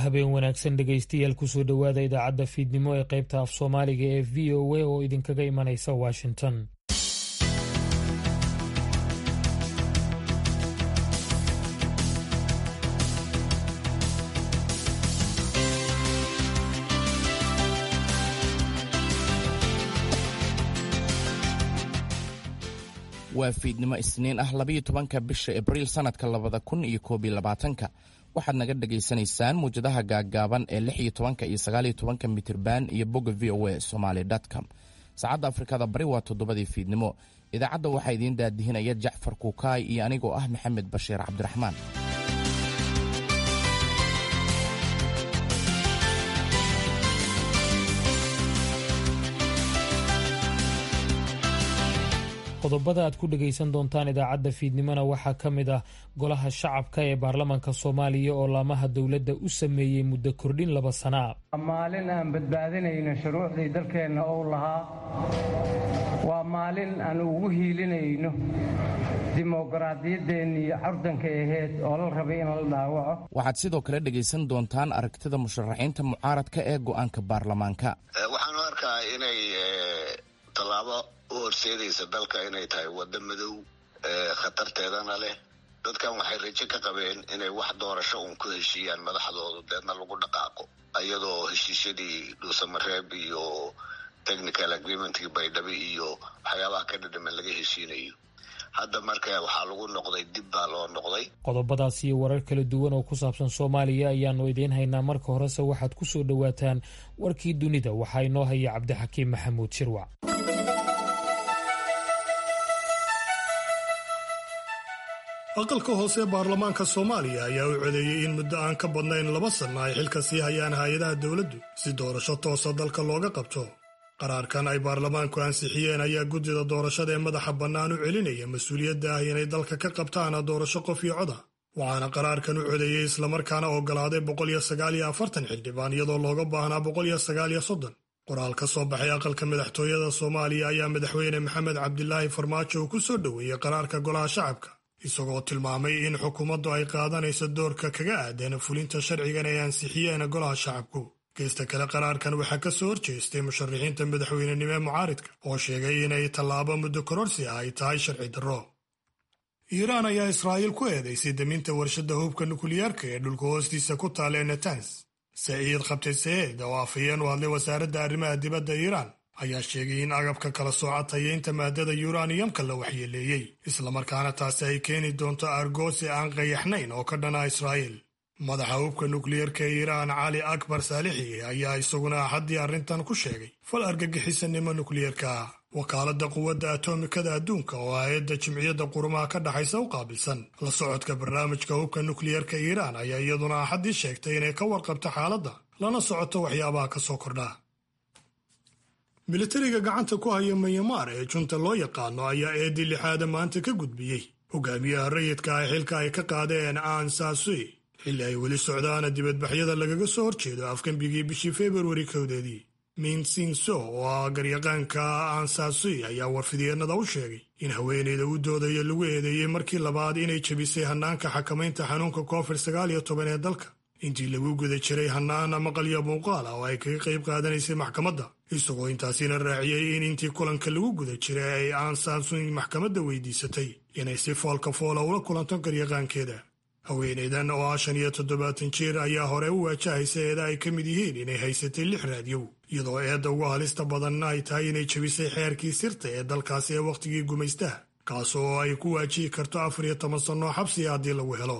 habeen wanaagsan dhegaystayaal kusoo dhowaada idaacadda fiidnimo ee qaybta af soomaaliga ee v o a oo idinkaga imanaysa washington waa fiidnimo isniin ah labayo tobanka bisha abriil sannadka labada kun iyo koob iyo labaatanka waxaad naga dhagaysanaysaan muwjadaha gaaggaaban ee lix iyo tobanka iyo sagaal iyo tobanka mitirban iyo bogga v o a somaly com saacadda afrikada bari waa toddobadii fiidnimo idaacadda waxaa idiin daadihinaya jacfar kuukaay iyo anigoo ah maxamed bashiir cabdiraxmaan qodobada aad ku dhegaysan doontaan idaacadda fiidnimona waxaa ka mid ah golaha shacabka ee baarlamaanka soomaaliya oo laamaha dowladda u sameeyey muddo kordhin laba sana waa maalin aan badbaadinayno shuruucdii dalkeenna ou lahaa waa maalin aan ugu hiilinayno dimoqraadiyaddeenii curdanka aheyd oo la rabay in la dhaawaco waxaad sidoo kale dhegaysan doontaan aragtida musharaxiinta mucaaradka ee go'aanka baarlamaanka waxaan u arkaa inay tallaabo u horseedaysa dalka inay tahay waddo madow khatarteedana leh dadkan waxay rajo ka qabeen inay wax doorasho uun ku heshiiyaan madaxdoodu deedna lagu dhaqaaqo iyadoo heshiisyadii dhuusamareeb iyo technical agreementkii baydhabo iyo waxyaabaha ka dhadhaman laga heshiinayo hadda marka waxaa lagu noqday dib baa loo noqday qodobadaas iyo warar kala duwan oo ku saabsan soomaaliya ayaanu idiin haynaa marka horese waxaad ku soo dhowaataan warkii dunida waxaa inoo haya cabdixakiim maxamuud shirwac aqalka hoose ee baarlamaanka soomaaliya ayaa u codeeyey in muddo aan ka badnayn laba sanno ay xilka sii hayaan hay-adaha dowladdu si doorasho toosa dalka looga qabto qaraarkan ay baarlamaanku ansixiyeen ayaa guddida doorashada ee madaxa bannaan u celinaya mas-uuliyadda ah inay dalka ka qabtaan doorasho qof iyo coda waxaana qaraarkan u codeeyey islamarkaana oggolaaday boqoliyo sagaaliyo afartan xildhibaan iyadoo looga baahnaa boqoliyo sagaaliyo soddon qoraal ka soo baxay aqalka madaxtooyada soomaaliya ayaa madaxweyne maxamed cabdilaahi farmaajo uu ku soo dhoweeyey qaraarka golaha shacabka isagoo tilmaamay in xukuumaddu ay qaadanayso doorka kaga aadan fulinta sharcigan ay ansixiyeen golaha shacabku geesta kale qaraarkan waxaa ka soo horjeestay musharaxiinta madaxweynenimo ee mucaaridka oo sheegay inay tallaabo muddo kororsi ah ay tahay sharci darro iiraan ayaa israa'iil ku eedaysay deminta warshadda hubka nukliyeerka ee dhulka hoostiisa ku taala ee netans saciid khabtay saeed oo afhayeen u hadlay wasaaradda arrimaha dibadda iiraan ayaa sheegay in agabka kala sooca tayeynta maadada yuraniyamka la waxyeeleeyey islamarkaana taasi ay keeni doonto argoosi aan qayaxnayn oo ka dhana israa'iil madaxa hubka nukliyeerka ee iiraan cali akbar saalixi ayaa isaguna axaddii arrintan ku sheegay fal argagixisanimo nukliyeerka ah wakaaladda quwadda atomikada adduunka oo hay-adda jimciyadda qurumaha ka dhaxaysa u qaabilsan la socodka barnaamijka hubka nukliyeerka iiraan ayaa iyaduna axaddii sheegtay inay ka warqabto xaaladda lana socoto waxyaabaha ka soo kordha militariga gacanta ku haya manyamaar ee junta loo yaqaano ayaa eedii lixaada maanta ka gudbiyey hogaamiyaha rayidka ah xilka ay ka qaadeen aan saasui xilli ay weli socdaan dibadbaxyada lagaga soo horjeedo afgembigii bishii februari kowdeedii minsinso oo ah garyaqaanka aan saasui ayaa warfidyeenada u sheegay in haweeneyda u doodaya lagu eedeeyey markii labaad inay jebisay hannaanka xakamaynta xanuunka covid sagaal iyo toban ee dalka intii lagu guda jiray hannaan maqalyo muuqaal ah oo ay kaga qayb qaadanaysay maxkamadda isagoo intaasina raaciyey in intii kulanka lagu guda jiray ay aan saasuin maxkamadda weydiisatay inay si foolka foola ula kulanto garyaqaankeeda haweeneydan oo ah shan iyo toddobaatan jeer ayaa hore u waajahaysa eeda ay ka mid yihiin inay haysatay lix raadyow iyadoo eedda ugu halista badanna ay tahay inay jebisay xeerkii sirta ee dalkaasi ee wakhtigii gumaystaha kaas oo ay ku waajihi karto afar iyo toban sannoo xabsiga haddii lagu helo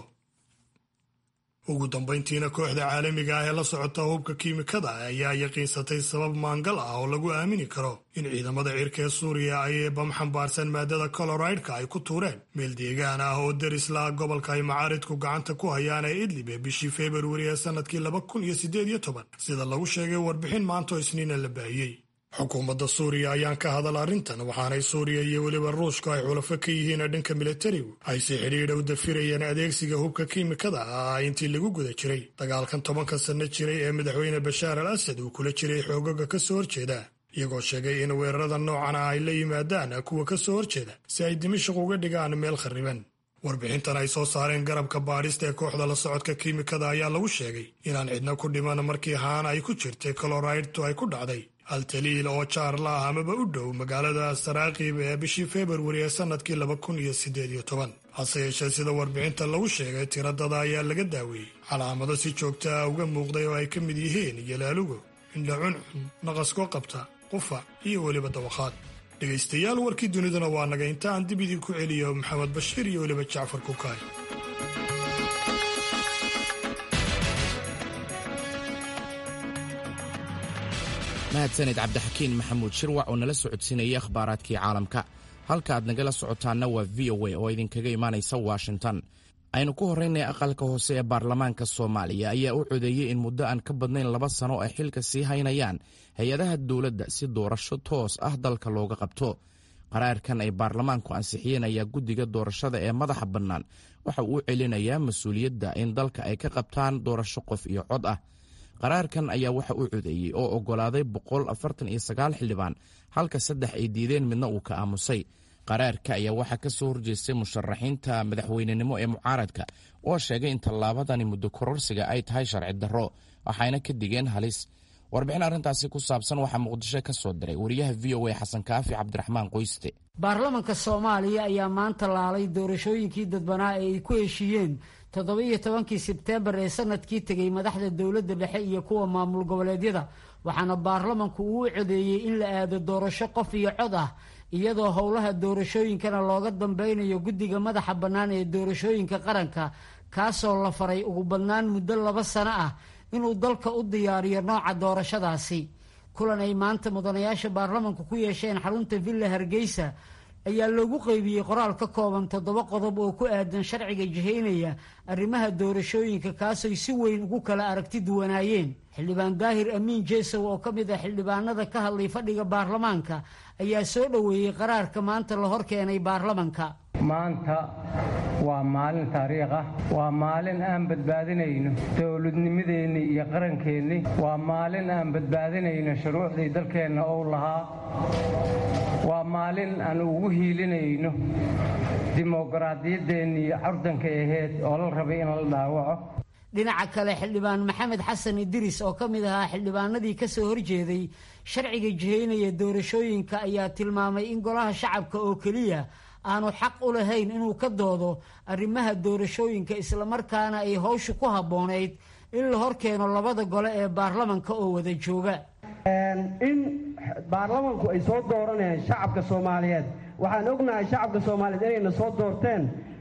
ugu dambayntiina kooxda caalamiga ah ee la socota hubka kiimikada ayaa yaqiinsatay sabab maangal ah oo lagu aamini karo in ciidamada cirka ee suuriya ay bam xambaarsan maadada coloraidka ay ku tuureen meel deegaan ah oo derisla gobolka ay macaaridku gacanta ku hayaan ee idlib ee bishii februari ee sannadkii laba kun iyo siddeed iyo toban sida lagu sheegay warbixin maanto isniina la baahiyey xukuumadda suuriya ayaan ka hadal arrintan waxaanay suuriya iyo weliba ruushku ay xulafo ka yihiin dhanka militarigu ay si xidhiidha u dafirayeen adeegsiga hubka kiimikada ah intii lagu guda jiray dagaalkan tobanka sanno jiray ee madaxweyne bashaar al asad uu kula jiray xoogaga ka soo horjeeda iyagoo sheegay in weerarada noocan ah ay la yimaadaan kuwa ka soo horjeeda si ay dimashaq uga dhigaan meel kharriban warbixintan ay soo saareen garabka baadhista ee kooxda la socodka kiimikada ayaa lagu sheegay inaan cidna ku dhiman markii haan ay ku jirtay coloraydtu ay ku dhacday altaliil oo jaarla ah amaba u dhow magaalada saraakiib ee bishii februari ee sannadkii laba kun iyo siddeed iyo toban hase yeeshee sida warbixinta lagu sheegay tiradada ayaa laga daaweeyey calaamado si joogta ah uga muuqday oo ay ka mid yihiin yalaalugo indha cuncun naqaskoo qabta qufac iyo weliba dawakhaad dhegaystayaal warkii duniduna waa naga inta aan dib idinku celiyo maxamed bashiir iyo weliba jacfar kukaay mahadsaned cabdixakiin maxamuud shirwac oo nala socodsiinayay akhbaaraadkii caalamka halka aad nagala socotaanna waa v o a oo idinkaga imaanaysa washington aynu ku horraynay aqalka hoose ee baarlamaanka soomaaliya ayaa u codeeyey in muddo aan ka badnayn laba sano ay xilka sii haynayaan hay-adaha dowladda si doorasho toos ah dalka looga qabto qaraarkan ay baarlamaanku ansixiyeen ayaa guddiga doorashada ee madaxa bannaan waxa uu celinayaa mas-uuliyadda in dalka ay ka qabtaan doorasho qof iyo cod ah qaraarkan ayaa waxa uu codeeyey oo oggolaaday boqol afartan iyo sagaal xildhibaan halka saddex ay diideen midna uu ka aamusay qaraarka ayaa waxaa ka soo horjeestay musharaxiinta madaxweynenimo ee mucaaradka oo sheegay in tallaabadani muddo kororsiga ay tahay sharci darro waxayna ka digeen halis warbixin arrintaasi ku saabsan waxaa muqdisho ka soo diray wariyaha v o a xasan kaafi cabdiraxmaan qoyste baarlamanka soomaaliya ayaa maanta laalay doorashooyinkii dadbanaa ee ay ku heshiiyeen toddoba-iyo tobankii sebteembar ee sanadkii tegey madaxda dowladda dhexe iyo kuwa maamul goboleedyada waxaana baarlamanku uu u codeeyey in la aado doorasho qof iyo cod ah iyadoo howlaha doorashooyinkana looga dambeynayo guddiga madaxa bannaan ee doorashooyinka qaranka kaasoo la faray ugu badnaan muddo laba sano ah inuu dalka u diyaariyo nooca doorashadaasi kulan ay maanta mudanayaasha baarlamanku ku yeesheen xarunta villa hargeysa ayaa loogu qeybiyey qoraal ka kooban toddoba qodob oo ku aadan sharciga jihaynaya arrimaha doorashooyinka kaasoy si weyn ugu kala aragti duwanaayeen xildhibaan daahir amiin jeesow oo ka mid ah xildhibaanada ka hadlay fadhiga baarlamaanka ayaa soo dhoweeyey qaraarka maanta la hor keenay baarlamanka maanta waa maalin taariikh ah waa maalin aan badbaadinayno dowladnimadeenni iyo qarankeenni waa maalin aan badbaadinayno shuruucdii dalkeenna ou lahaa waa maalin aan ugu hiilinayno dimoqraadiyaddeenni iyo cardanka aheyd oo la rabay in la dhaawaco dhinaca kale xildhibaan maxamed xasan idiris oo ka mid ahaa xildhibaanadii ka soo horjeeday sharciga jihaynaya doorashooyinka ayaa tilmaamay in golaha shacabka oo keliya aanu xaq u lahayn inuu ka doodo arrimaha doorashooyinka islamarkaana ay howshu ku habboonayd in la hor keeno labada gole ee baarlamanka oo wada jooga in baarlamanku ay soo dooranayaan shacabka soomaaliyeed waxaan ognahay shacabka soomaaliyeed inayna soo doorteen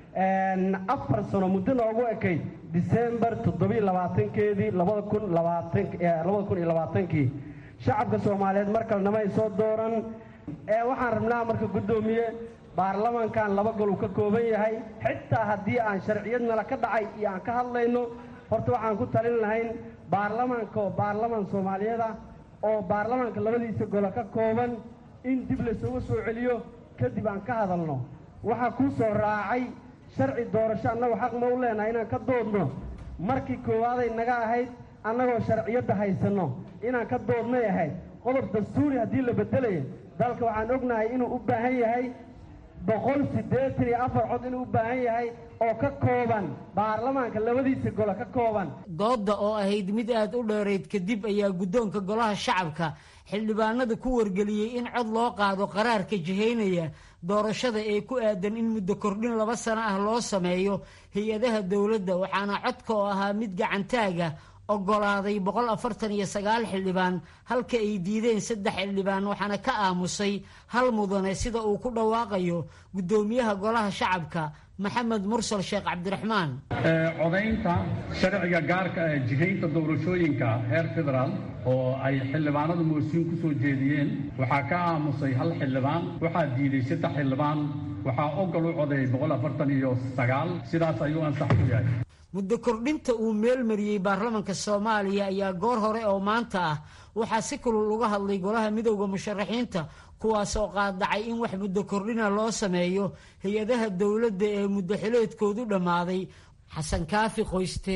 afar sano muddo noogu ekayd disembar toddobiy labaatankeedii labada kun labaatanlabada kun iyo labaatankii shacabka soomaaliyeed mar kalnama ay soo dooran waxaan rabnaa marka guddoomiye baarlamankan laba gol uu ka kooban yahay xitaa haddii aan sharciyadnala ka dhacay iyo aan ka hadlayno horta waxaan ku talin lahayn baarlamanka oo baarlaman soomaaliyeed ah oo baarlamanka labadiisa golo ka kooban in dib laysugu soo celiyo kadib aan ka hadalno waxaa kuu soo raacay sharci doorasho annagu xaq ma u leenahay inaan ka doodno markii koowaaday naga ahayd annagoo sharciyadda haysanno inaan ka doodnay ahayd qodob dastuuri haddii la beddelayo dalka waxaan ognahay inuu u baahan yahay boqol siddeetan iyo afar cod inuu u baahan yahay oo ka kooban baarlamaanka labadiisa golo ka kooban doodda oo ahayd mid aad u dheerayd kadib ayaa guddoonka golaha shacabka xildhibaanada ku wargeliyey in cod loo qaado qaraarka jihaynaya doorashada ee ku aadan in muddo kordhin laba sano ah loo sameeyo hay-adaha dowladda waxaana codka oo ahaa mid gacantaaga oggolaaday boqol afartan iyo sagaal xildhibaan halka ay diideen saddex xildhibaan waxaana ka aamusay hal mudane sida uu ku dhawaaqayo guddoomiyaha golaha shacabka maxamed mursal sheekh cabdiraxmaan codaynta sharciga gaarka ee jihaynta doorashooyinka heer federaal oo ay xildhibaanadu moosiin ku soo jeediyeen waxaa ka aamusay hal xildhibaan waxaa diiday saddex xildhibaan waxaa ogol u codeeyey boqol afartan iyo sagaal sidaas ayuu ansax ku yahay muddo kordhinta uu meelmariyey baarlamanka soomaaliya ayaa goor hore oo maanta ah waxaa si kulul uga hadlay golaha midowda musharaxiinta kuwaas oo qaadacay in wax muddo kordhina loo sameeyo hay-adaha dowladda ee muddo xileedkoodu dhammaaday xasan kaafi qoyste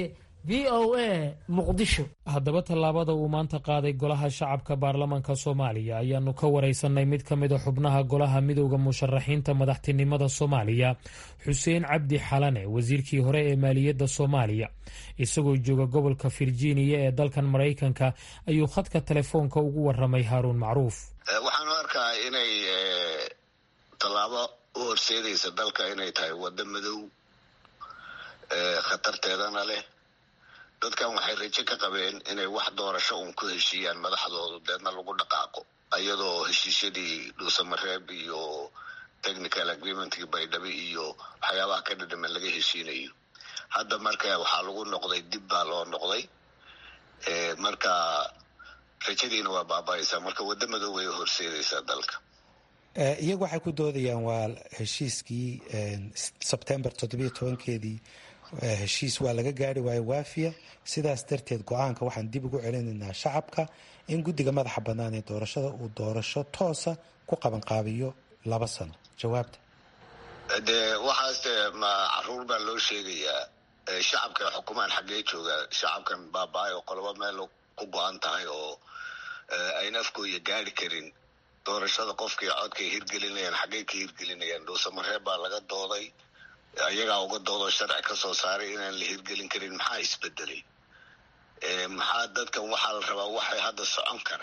v o a muqdisho haddaba tallaabada uu maanta qaaday golaha shacabka baarlamanka soomaaliya ayaanu ka waraysanay mid ka mid a xubnaha golaha midowda musharaxiinta madaxtinimada soomaaliya xuseen cabdi xalane wasiirkii hore ee maaliyadda soomaaliya isagoo jooga gobolka virginia ee dalkan maraykanka ayuu khadka telefoonka ugu waramay haaruun macruuf waxaan u arkaa inay tallaabo u horseedaysa dalka inay tahay waddo madow khatarteedana leh dadkan waxay rajo ka qabeen inay wax doorasho uun ku heshiiyaan madaxdoodu deedna lagu dhaqaaqo ayadoo heshiisyadii dhuusamareeb iyo technical agreementkii baydhabe iyo waxyaabaha ka dhadhaman laga heshiinayo hadda marka waxaa lagu noqday dib baa loo noqday marka rajadiina waa baaba-aysaa marka waddo madow way horseedaysaa dalka iyagu waxay ku doodayaan waa heshiiskii sebtembar toddobiyo tobankeedii heshiis waa laga gaari waayo waafiya sidaas darteed go-aanka waxaan dib ugu celinaynaa shacabka in guddiga madaxa bannaan ee doorashada uu doorasho toosa ku qabanqaabiyo laba sano jawaabta dee waxaas dee ma caruur baa loo sheegayaa shacabka xukumaan xaggee jooga shacabkan baaba-ay oo qolobo meel ku go-an tahay oo ayna afkooya gaari karin doorashada qofkii codkay hirgelinayaan xaggey ka hirgelinayaan dhuusamareeb baa laga dooday ayagaa uga doodoo sharci ka soo saaray inaan la hirgelin karin maxaa isbedelay maxaa dadkan waxaa la rabaa waxay hadda socon kara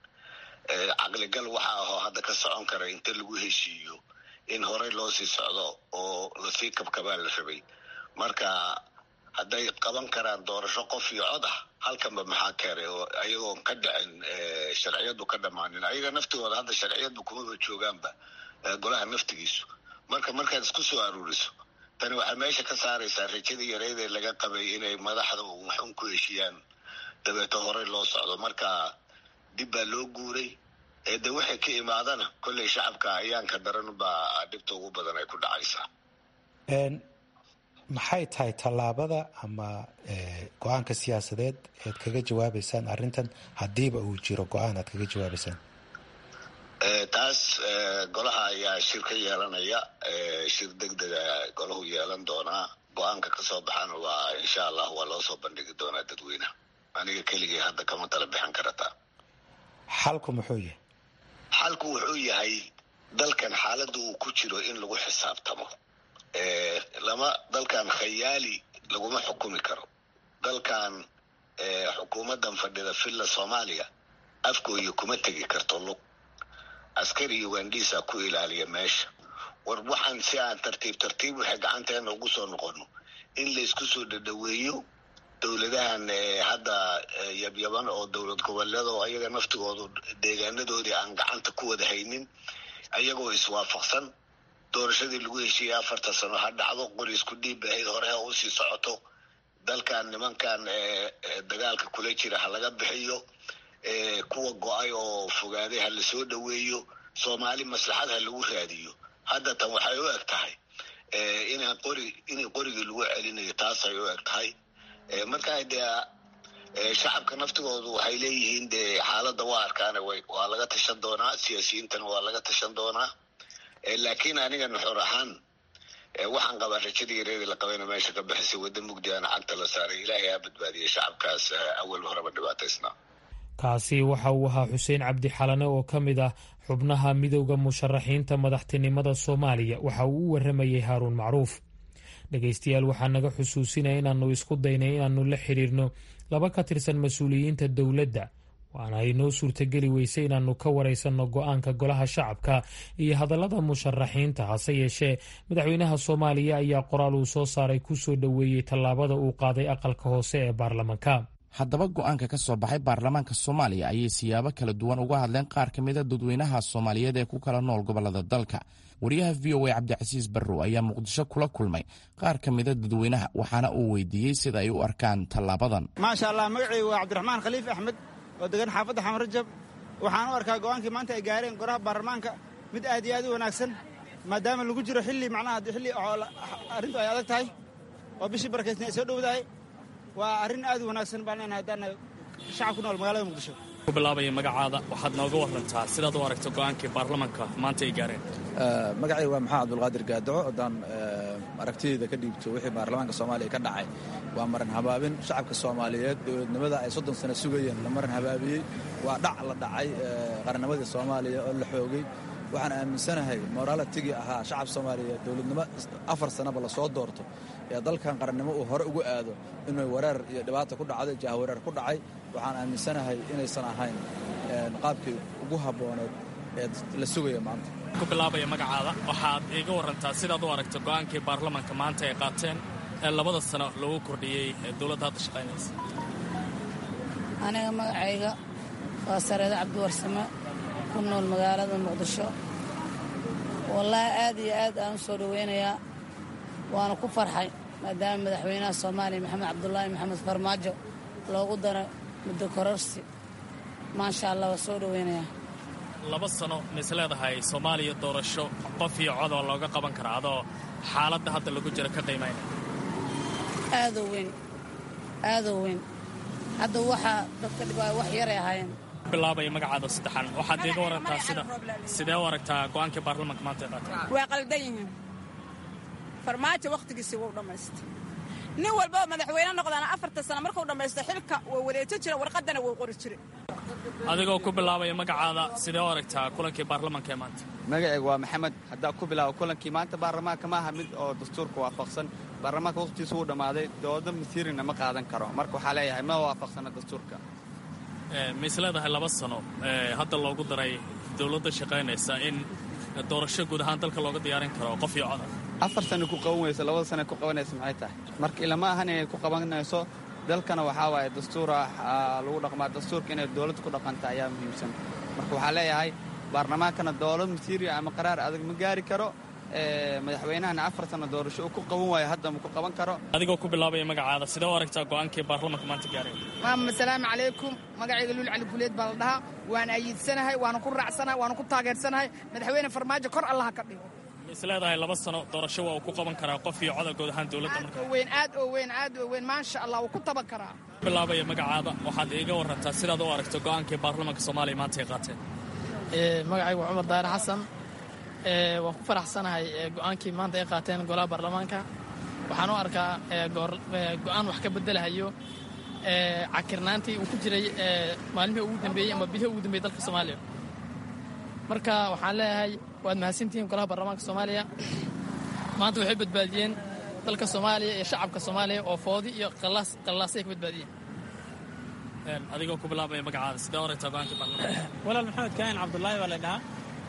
caqligal waxa ahoo hadda ka socon kara inta lagu heshiiyo in horey loo sii socdo oo lasii kabkabaa la rabay marka hadday qaban karaan doorasho qof iyo cod ah halkanba maxaa keenay oo ayagoon ka dhicin sharciyadu ka dhammaanin ayaga naftigooda hadda sharciyadu kumaba joogaanba golaha naftigiisu marka markaad isku soo aruuriso tani waxay meesha ka saaraysaa rajadii yareydee laga qabay inay madaxda waxun ku heshiiyaan dabeeto horey loo socdo marka dib baa loo guuray de waxay ka imaadana kolley shacabka ayaanka daran baa dhibta ugu badan ay ku dhacaysaa maxay tahay tallaabada ama go-aanka siyaasadeed ead kaga jawaabaysaan arrintan haddiiba uu jiro go-aan aad kaga jawaabaysaan taas golaha ayaa shir ka yeelanaya shir deg dega golahu yeelan doonaa go-aanka kasoo baxana waa insha allah waa loo soo bandhigi doonaa dadweyneha aniga keligii hadda kama tala bixin karataa xalku muxuu yahay xalku wuxuu yahay dalkan xaaladda uu ku jiro in lagu xisaabtamo lama dalkan khayaali laguma xukumi karo dalkan xukuumaddan fadhida villa soomaaliya afkooya kuma tegi karto lug askari ugandhiisa ku ilaaliya meesha war waxaan si aan tartiib tartiib waxay gacanteena ugu soo noqono in laysku soo dhadhaweeyo dowladahan hadda yabyaban oo dowlad goboleed oo ayaga naftigoodu deegaanadoodii aan gacanta ku wada haynin ayagoo iswaafaqsan doorashadii lagu heshiiyey afartan sano ha dhacdo qori isku dhiib ahayd hore ha usii socoto dalkan nimankan dagaalka kula jira ha laga bixiyo kuwa go-ay oo fogaaday ha lasoo dhoweeyo soomaali maslaxad ha lagu raadiyo hadda tan waxay u eg tahay inaan qori in qorigii lagu celinayo taasay u eg tahay markaa dee shacabka naftigoodu waxay leeyihiin dee xaaladda waa arkaana waa laga tashan doonaa siyaasiyiintana waa laga tashan doonaa laakiin aniga nuxur ahaan waxaan qabaa rajadii yareedii la qabayna meesha ka bixisay wadda mugdiana cagta la saaray ilaahay ha badbaadiyay shacabkaas awal horeba dhibaataysnaa kaasi waxa uu ahaa xuseen cabdi xalane oo ka mid ah xubnaha midowda musharaxiinta madaxtinimada soomaaliya waxa uu u waramayey haaruun macruuf dhegaystayaal waxaa naga xusuusinaya inaannu isku daynay inaannu la xidhiirno laba ka tirsan mas-uuliyiinta dowladda waana ay noo suurtageli weysay inaannu ka waraysanno go-aanka golaha shacabka iyo hadallada musharaxiinta hase yeeshee madaxweynaha soomaaliya ayaa qoraal uu soo saaray ku soo dhoweeyey tallaabada uu qaaday aqalka hoose ee baarlamanka haddaba go-aanka ka soo baxay baarlamaanka soomaaliya ayay siyaabo kala duwan uga hadleen qaar ka mida dadweynaha soomaaliyeed ee ku kala nool gobolada dalka wariyaha v o a cabdicasiis barrow ayaa muqdisho kula kulmay qaar ka mida dadweynaha waxaana uu weydiiyey sida ay u arkaan tallaabadan maasha allah magacaygu waa cabdiraxmaan khaliif axmed oo degan xaafadda xamar rajab waxaan u arkaa go'aankii maanta ay gaareen goraha baarlamaanka mid aad iyo aad u wanaagsan maadaama lagu jiro xilli macnaha xilli arrintu ay adag tahay oo bishii barakaysna ay soo dhowdahay waa arrin aad u wanaagsan baan leenahay haddaan shacab ku nool magaalada muqdisho ku bilaabaya magacaada waxaad nooga warantaa sidaad u aragto go'aankii baarlamanka maanta ay gaareen magacayga waa maxamed abdulqaadir gaadaco haddaan aragtideeda ka dhiibto wixii baarlamaanka soomaaliya ka dhacay waa maran habaabin shacabka soomaaliyeed dowladnimada ay soddon sano sugayeen la maran habaabiyey waa dhac la dhacay qarannimadii soomaaliya oo la xoogay waxaan aaminsanahay moraalatigii ahaa shacab soomaaliyeed dowladnimo afar sanaba lasoo doorto ee dalkan qarannimo uu hore ugu aado inuu wareer iyo dhibaata ku dhacday jahwareer ku dhacay waxaan aaminsanahay inaysan ahayn qaabkii ugu habbooneed ee la sugaya maanta ku bilaabaya magacaada waxaad iiga warantaa sidaad u aragto go'aankii baarlamaanka maanta ay qaateen ee labada sano lagu kordhiyey ee dowladda hadda shaqaynaysa aniga magacayga waa sareedo cabdiwarsame ku nool magaalada muqdisho wallaahi aad iyo aad aan u soo dhowaynayaa waana ku farxay maadaama madaxweynaha soomaaliya maxamed cabdulaahi maxamed farmaajo loogu daro muddo kororsi maasha allah waa soo dhowaynayaa laba sano mis leedahay soomaaliya doorasho qof iyo codoo looga qaban karaa adoo xaaladda hadda lagu jiro ka qiimayna aadoo weyn aadoo weyn hadda waxaa dadka dhibaayo wax yaray ahaayeen bilaabaya magacaada saddexan waxaad iiga warantaa sida sidee u aragtaa go'aankii baarlamaanka maanta ay qaatay waa qaldan yihiin farmaajo wakhtigiisii wuu dhammaystay nin walboo madaxweyne noqdaana afarta sana markuu dhammaysto xilka wuu wareejo jira warqaddana wuu qori jire adigoo ku bilaabaya magacaada sidee u aragtaa kulankii baarlamaanka ee maanta magacayga waa maxamed haddaa ku bilaabo kulankii maanta baarlamaanka ma aha mid oo dastuurka waafaqsan baarlamaanka wakhtigiisu wuu dhammaaday doodo masiirina ma qaadan karo marka waxaa leeyahay ma waafaqsana dastuurka mis leedahay laba sano hadda loogu daray dowladda shaqaynaysa in doorasho guud ahaan dalka looga diyaarin karo qof iyo coda afar sana ku qaban weyso labada sana ku qabanaysa maxay tahay marka ilama ahan inay ku qabanayso dalkana waxaa waaye dastuura lagu dhaqmaa dastuurka inay dowladda ku dhaqanta ayaa muhiimsan marka waxaa leeyahay baarlamaankana dowlad masiiriya ama qaraar adag ma gaari karo madaxweynahana afar sana doorasho uu ku qaban waayo hadda ma ku qaban karo adigoo ku bilaabaya magacaada sidee u aragtaa go'aankii baarlamaanka maanta gaaray maama asalaamu calaykum magacayga luul cali guleed baa la dhahaa waan ayiidsanahay waana ku raacsanahay waana ku taageersanahay madaxweyne farmaajo kor allaha ka dhigo is leedahay laba sano doorasho waa uu ku qaban karaa qof iyo coda guud ahaan dowladda marka weyn aad oo weyn aad oo weyn maasha allah wuu ku taban karaa bilaabaya magacaada waxaad iiga warantaa sidaad u aragto go'aankii baarlamaanka soomaaliya maanta ay qaateen magacaygu waa cumar daare xasan waan ku faraxsanahay go'aankii maanta ay qaateen golaha baarlamaanka waxaan u arkaa go'aan wax ka bedelahayo cakirnaantii uu ku jiray maalmihii ugu dambeeyey ama bilihii ugu dambeeyey dalka soomaaliya marka waxaan leeyahay waad mahadsantihiin golaha baarlamaanka soomaaliya maanta waxay badbaadiyeen dalka soomaaliya iyo shacabka soomaaliya oo foodi iyo qallaasay ka badbaadiyeen adigoo ku bilaabaya magacaada sidee aragtaa go'aankii baarlamaanka walaal maxamed kaahin cabdullaahi baa la dhahaa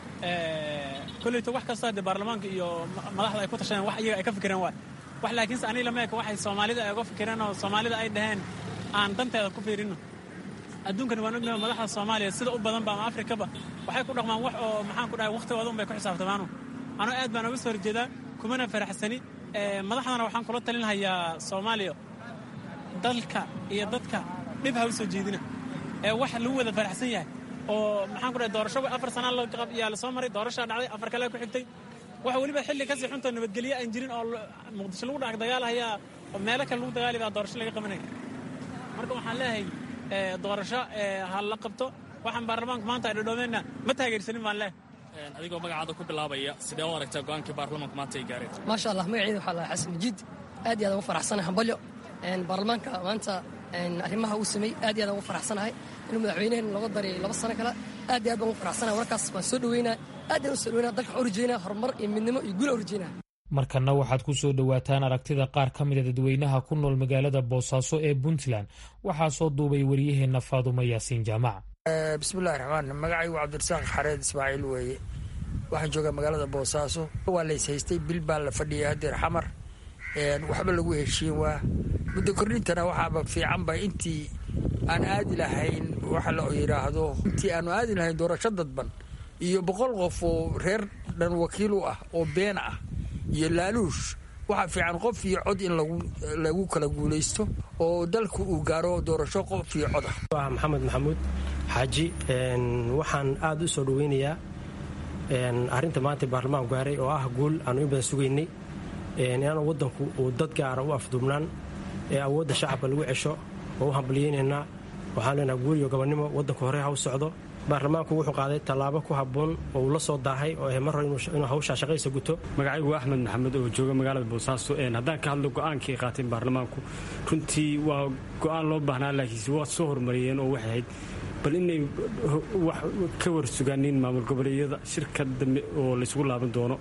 koleyto wax kastoo haddee baarlamaanka iyo madaxda ay ku tashadeen wax iyaga ay ka fikireen waay wax laakiinse aniga lama eka waxay soomaalida ay uga fikireen oo soomaalida ay dhaheen aan danteeda ku fiirinno adduunkani waan ognahay madaxda soomaaliya sida u badanba ama afrikaba waxay ku dhaqmaan wax oo maxaan ku dhahay wakhtigooda un bay ku xisaabtamaanu anuu aad baan uga soo horjeedaa kumana faraxsani madaxdana waxaan kula talin hayaa soomaaliya dalka iyo dadka dhib ha u soo jeedina ee wax lagu wada faraxsan yahay oo maxaan ku dhahay doorasho afar sanaa yaa la soo maray doorashaa dhacday afar kale ku xigtay waxa weliba xilli kasii xuntoo nabadgelye aan jirin oo muqdisho lagu dhac dagaalahayaa oo meelo kale lagu dagaali baa doorasho laga qabanaya marka waxaan leeyahay doorasho ha la qabto waxaan baarlamaanka maanta ay dhadhoomeenna ma taageersanin baan leeyahay adigoo magacaada ku bilaabaya sidee u aragtaa go'aankii baarlamaanka maanta ay gaareen maasha allah magaceyda waxaa lahaa xasan majiid aad iyo aad ugu faraxsanahay hambalyo baarlamaanka maanta arrimaha uu sameey aad iyo aad ugu faraxsanahay inuu madaxweynehen looga daray laba sano kale aad iyo aad baan ugu faraxsanahay warkaas waan soo dhaweynaa aad aan u soo dhaweynaa dalka waxaan u rajeynaa horumar iyo midnimo iyo guul aan u rajeynaa markanna waxaad ku soo dhowaataan aragtida qaar ka mida dadweynaha ku nool magaalada boosaaso ee puntland waxaa soo duubay waryaheenna faadumo yaasiin jaamac bismillahi raxmaan magacaygu cabdirasaaq xareed ismaaciil weeye waxaan joogaa magaalada boosaaso waa lays haystay bil baa la fadhiyay hadeer xamar waxba lagu heshiin waa muddo kordhintana waxaaba fiicanba intii aan aadi lahayn waxa la yidhaahdo intii aanu aadi lahayn doorasho dadban iyo boqol qof oo reer dhan wakiil u ah oo been ah iyo laaluush waxaa fiican qof iyo cod in lagu kala guulaysto oo dalku uu gaaro doorasho qof iyo cod ah maxamed maxamuud xaaji waxaan aada u soo dhaweynayaa arrinta maanta baarlamaanku gaaray oo ah guul aanu in badan sugaynay inaanu waddanku uu dad gaara u afduubnaan ee awoodda shacabka lagu cesho oo u hambaliyeynaynaa waxaan leenaha guul iyo gobonnimo waddanku hore ha u socdo baarlamaanku wuxuu qaaday tallaabo ku habboon oo uu la soo daahay oo ah mar hore inuu hawshaa shaqaysa guto magacaygu axmed maxamed oo jooga magaalada boosaaso haddaan ka hadlo go'aankii ay qaateen baarlamaanku runtii waa go'aan loo baahnaa laakiinse waa soo hormariyeen oo waxay ahayd bal inay wax ka warsugaaniin maamul goboleedyada shirka dambe oo laysugu laaban doono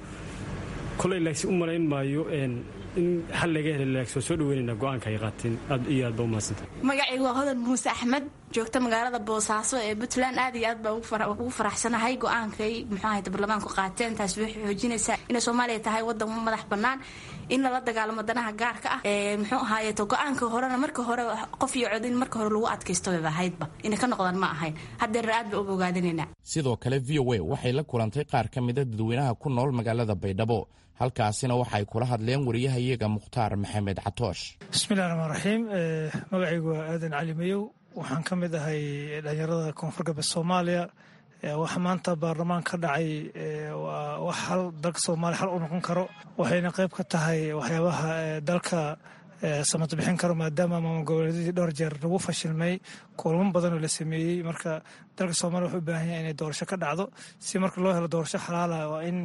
koley laagsi u malayn maayo in xal laga hela laagsi waa soo dhaweynayna go'aanka ay qaateen aad iyo aad baa u mahadsantay magacaygu waa hodan muuse axmed joogta magaalada boosaaso ee puntland aad iyo aad baa ugu faraxsanahay go-aankay muxuu ahayd baarlamaanku qaateen taasi waxay xoojinaysaa inay soomaaliya tahay wadan madax bannaan in lala dagaalamo danaha gaarka ah ee muxuu ahaayeeto go-aanka horena marka hore qof iyo cod in marka hore lagu adkaysto bayba ahaydba inay ka noqdaan ma ahayn haddeer aad baa uga ogaadinaynaa sidoo kale v o a waxay la kulantay qaar ka mida dadweynaha ku nool magaalada baydhabo halkaasina waxay kula hadleen wariyahayaga mukhtaar maxamed catoosh bismillahi raxmaan raxiim magacaygu waa aadan cali mayow waxaan ka mid ahay dhalinyarada koonfur galbeed soomaaliya waxa maanta baarlamaan ka dhacay waa wax hal dalka soomaaliya hal u noqon karo waxayna qayb ka tahay waxyaabaha dalka samad bixin karo maadaama maamul goboleedyadii dhowr jeer lagu fashilmay kulamo badan oo la sameeyey marka dalka soomaaliya wuxuu u baahan yahay inay doorasho ka dhacdo si marka loo helo doorasho xalaala waa in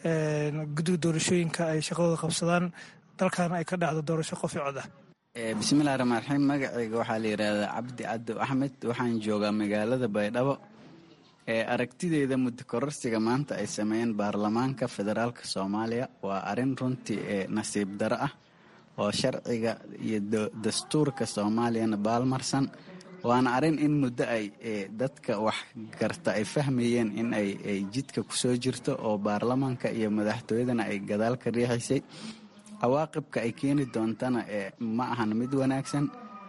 guddiga doorashooyinka ay shaqadooda qabsadaan dalkana ay ka dhacdo doorasho qof i cod ah bismillahi raxmaan raxiim magacayga waxaa la yidhaahdaa cabdi caddo axmed waxaan joogaa magaalada baydhabo ee aragtideyda muddo kororsiga maanta ay sameeyeen baarlamaanka federaalk soomaaliya waa arrin runtii ee nasiib daro ah oo sharciga iyo dastuurka soomaaliyana baalmarsan waana arrin in muddo ay dadka wax garta ay fahmayeen in ay jidka kusoo jirto oo baarlamaanka iyo madaxtooyadana ay gadaal ka riixaysay cawaaqibka ay keeni doontana ma ahan mid wanaagsan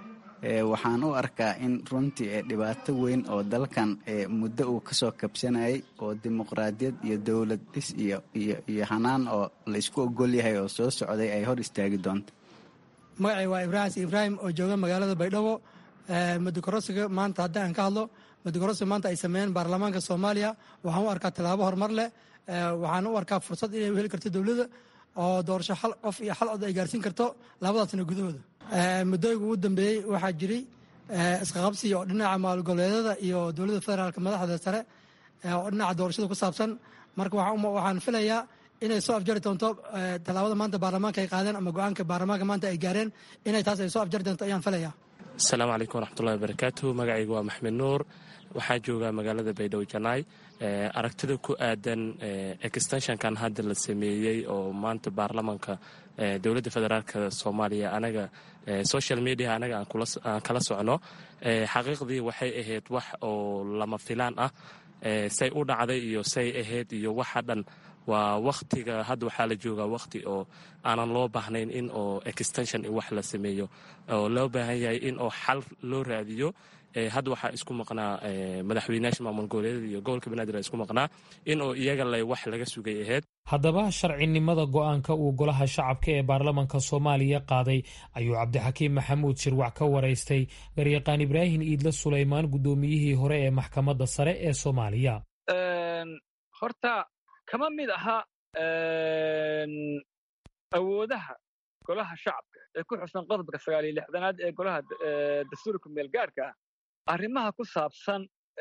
waxaan u arkaa in runtii dhibaato weyn oo dalkan muddo uu kasoo kabsanayay oo dimuqraadiyad iyo dowlad dhis iyo hanaan oo la isku ogol yahay oo soo socday ay hor istaagi doonto magacay waa ibraahim ibraahim oo jooga magaalada baydhabo mudokorosiga maanta haddii aan ka hadlo mudokorosiga maanta ay sameeyeen baarlamaanka soomaaliya waxaan u arkaa tallaabo horumar leh waxaan u arkaa fursad inay u heli karto dowladda oo doorasho xal qof iyo xal cod ay gaarsiin karto labadaas sano gudahooda muddooyinka ugu dambeeyey waxaa jiray isqaqabsi oo dhinaca maalgoboleedyada iyo dowladda federaalk madaxda sare oo dhinaca doorashada ku saabsan marka waxaan filayaa inay soo afjari doonto tallaabada maanta baarlamaanka ay qaadeen ama go-aanka baarlamaanka maanta ay gaareen inay taas ay soo afjari doonto ayaan filayaa asalaamu calaykum waraxmatullahi wabarakaatu magacaygu waa maxmed nuur waxaa joogaa magaalada baydhabo janaay aragtida ku aadan extenshonkan hadda la sameeyey oo maanta baarlamaanka dowladda federaalk soomaaliya anaga social media anaga aan kala socno xaqiiqdii waxay ahayd wax oo lama filaan ah say u dhacday iyo say ahayd iyo waxa dhan waa waktiga hadda waxaa la joogaa wakti oo aanan loo baahnayn in oo extension wax la sameeyo oo loo baahan yahay in oo xal loo raadiyo hadda waxaa isku maqnaa madaxweynayaasha maamul goboleedyada iyo gobolka banaadir isku maqnaa in oo iyaga lay wax laga sugay ahayd haddaba sharcinimada go-aanka uu golaha shacabka ee baarlamanka soomaaliya qaaday ayuu cabdixakiim maxamuud shirwac ka waraystay garyaqaan ibraahim iidle sulaymaan guddoomiyihii hore ee maxkamadda sare ee soomaaliya horta kama mid aha awoodaha golaha shacabka ee ku xusan qodobka sagaal iyo lixdanaad ee golaha dastuurka meelgaarka ah arrimaha ku saabsan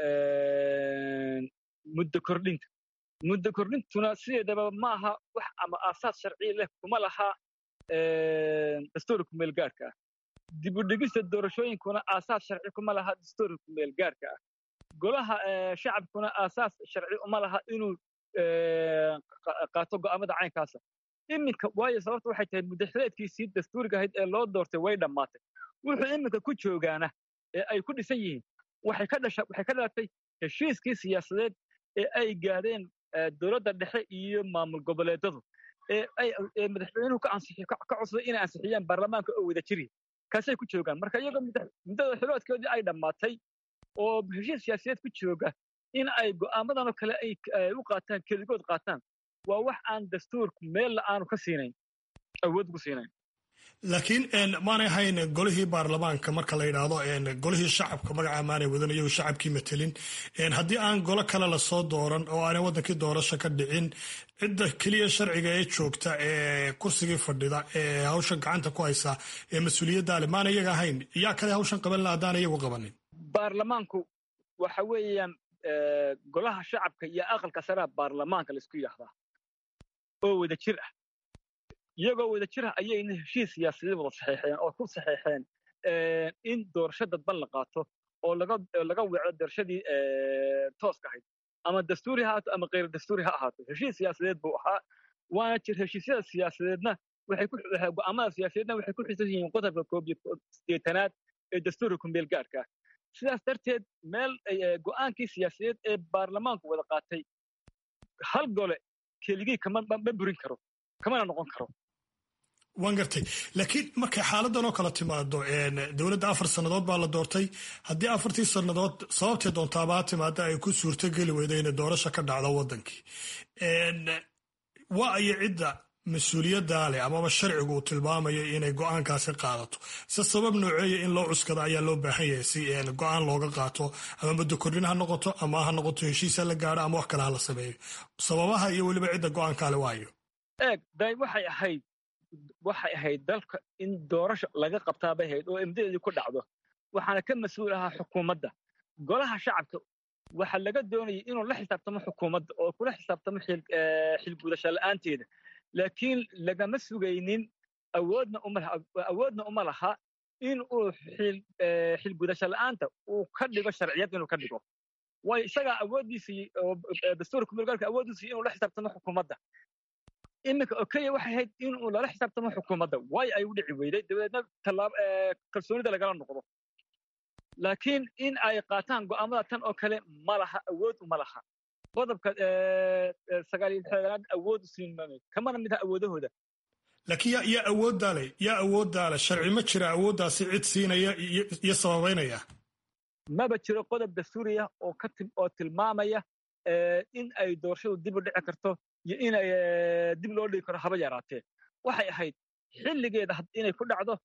muddo kordhinta muddo kordhintuna sideedaba ma aha wax ama aasaas sharciya leh kuma laha dastuurka meelgaarka ah dib u dhigista doorashooyinkuna aasaas sharci kuma laha dastuurka meelgaarka ah golaha shacabkuna aasaas sharci uma laha inuu qaato go'aamada caynkaasa iminka waayo sababta waxay tahay mudaxileedkiisii dastuuriga ahayd ee loo doortay way dhammaatay wuxuu iminka ku joogaana ee ay ku dhisan yihiin waxay ka dhasha waxay ka dhalatay heshiiskii siyaasadeed ee ay gaadheen dowladda dhexe iyo maamul goboleedadu ee ay ee madaxweynuhu ka ansixi ka codsaday inay ansixiyaan baarlamaanka oo wada jiri kaasay ku joogaan marka iyagoo muddada xiloodkoodii ay dhammaatay oo heshiis siyaasadeed ku jooga in ay go'aamadan oo kale ay u qaataan keligood qaataan waa wax aan dastuurku meella aanu ka siinayn awood ugu siinayn laakiin maanay ahayn golihii baarlamaanka marka la yidhaahdo golihii shacabka magaca maanay wadan iyagu shacabkii matelin haddii aan golo kale lasoo dooran oo aanay wadankii doorasho ka dhicin cidda keliya sharciga ee joogta ee kursigii fadhida ee hawshan gacanta ku haysa ee mas-uuliyadda ale maana iyaga ahayn yaa kale hawshan qaban la haddaan iyagu qabanin baarlamaanku waxa weeyaan golaha shacabka iyo aqalka saraa baarlamaanka laisku yidhaahdaa oo wada jir ah iyagoo wada jir ah ayayna heshiis siyaasadeed wada saxeexeen oo ku saxeexeen in doorasho dadban la qaato oo laga weeco doorashadii tooska ahayd ama dastuuri ha ahaato ama kheyr dastuuri ha ahaato heshiis siyaasadeed buu ahaa waana jir heshiisyada siyaasadeedna go'aamada siyaasadeedna waxay ku xisan yihiin qodobka koob iyo sideetanaad ee dastuurka kumeel gaarka ah sidaas darteed meel go'aankii siyaasadeed ee baarlamaanku wada qaatay hal gole keligii ma burin karo kamana noqon karo waan gartay laakiin markay xaaladan oo kale timaado dowladda afar sannadood baa la doortay haddii afartii sannadood sababtay doontaaba ha timaada ay ku suurtogeli weyda inay doorasho ka dhacdo waddankii waa ayo cidda mas-uuliyaddaa leh amaba sharcigu uu tilmaamayo inay go'aankaasi qaadato se sabab nooceeya in loo cuskada ayaa loo baahan yahay si go'aan looga qaato ama muddo kordhin ha noqoto ama ha noqoto heshiis ha la gaadho ama wax kale ha la sameeyo sababaha iyo weliba cidda go'aankaale waayo eeg day waxay ahayd waxay ahayd dalka in doorasho laga qabtaa bay ahayd oo imdadeedii ku dhacdo waxaana ka mas-uul ahaa xukuumadda golaha shacabka waxaa laga doonayay inuu la xisaabtamo xukuumadda oo kula xisaabtamo xilgudasho la'aanteeda laakiin lagama sugaynin awoodna awoodna uma laha in uu xilgudasho la'aanta uu ka dhigo sharciyad inuu ka dhigo waayo isagaa awooddiisii dastuurka kumulgaalka awooddiisii inuu la xisaabtamo xukuumadda iminka okenya waxay ahayd inuu lala xisaabtamo xukuumadda waayo ay u dhici weyday dabadeedna kalsoonida lagala noqdo laakiin in ay qaataan go'aamada tan oo kale ma laha awood uma laha qodobka sagaaliyo lixdanaad awood u siin maayo kamana mid ah awoodahooda laakiin yaa yaa awooddaa leh yaa awooddaa leh sharci ma jira awooddaasi cid siinaya iyo sababaynaya maba jiro qodob dastuuriya oo ka oo tilmaamaya in ay doorashadu dib u dhici karto iyo in ay dib loo dhigi karo haba yaraatee waxay ahayd xilligeeda inay ku dhacdo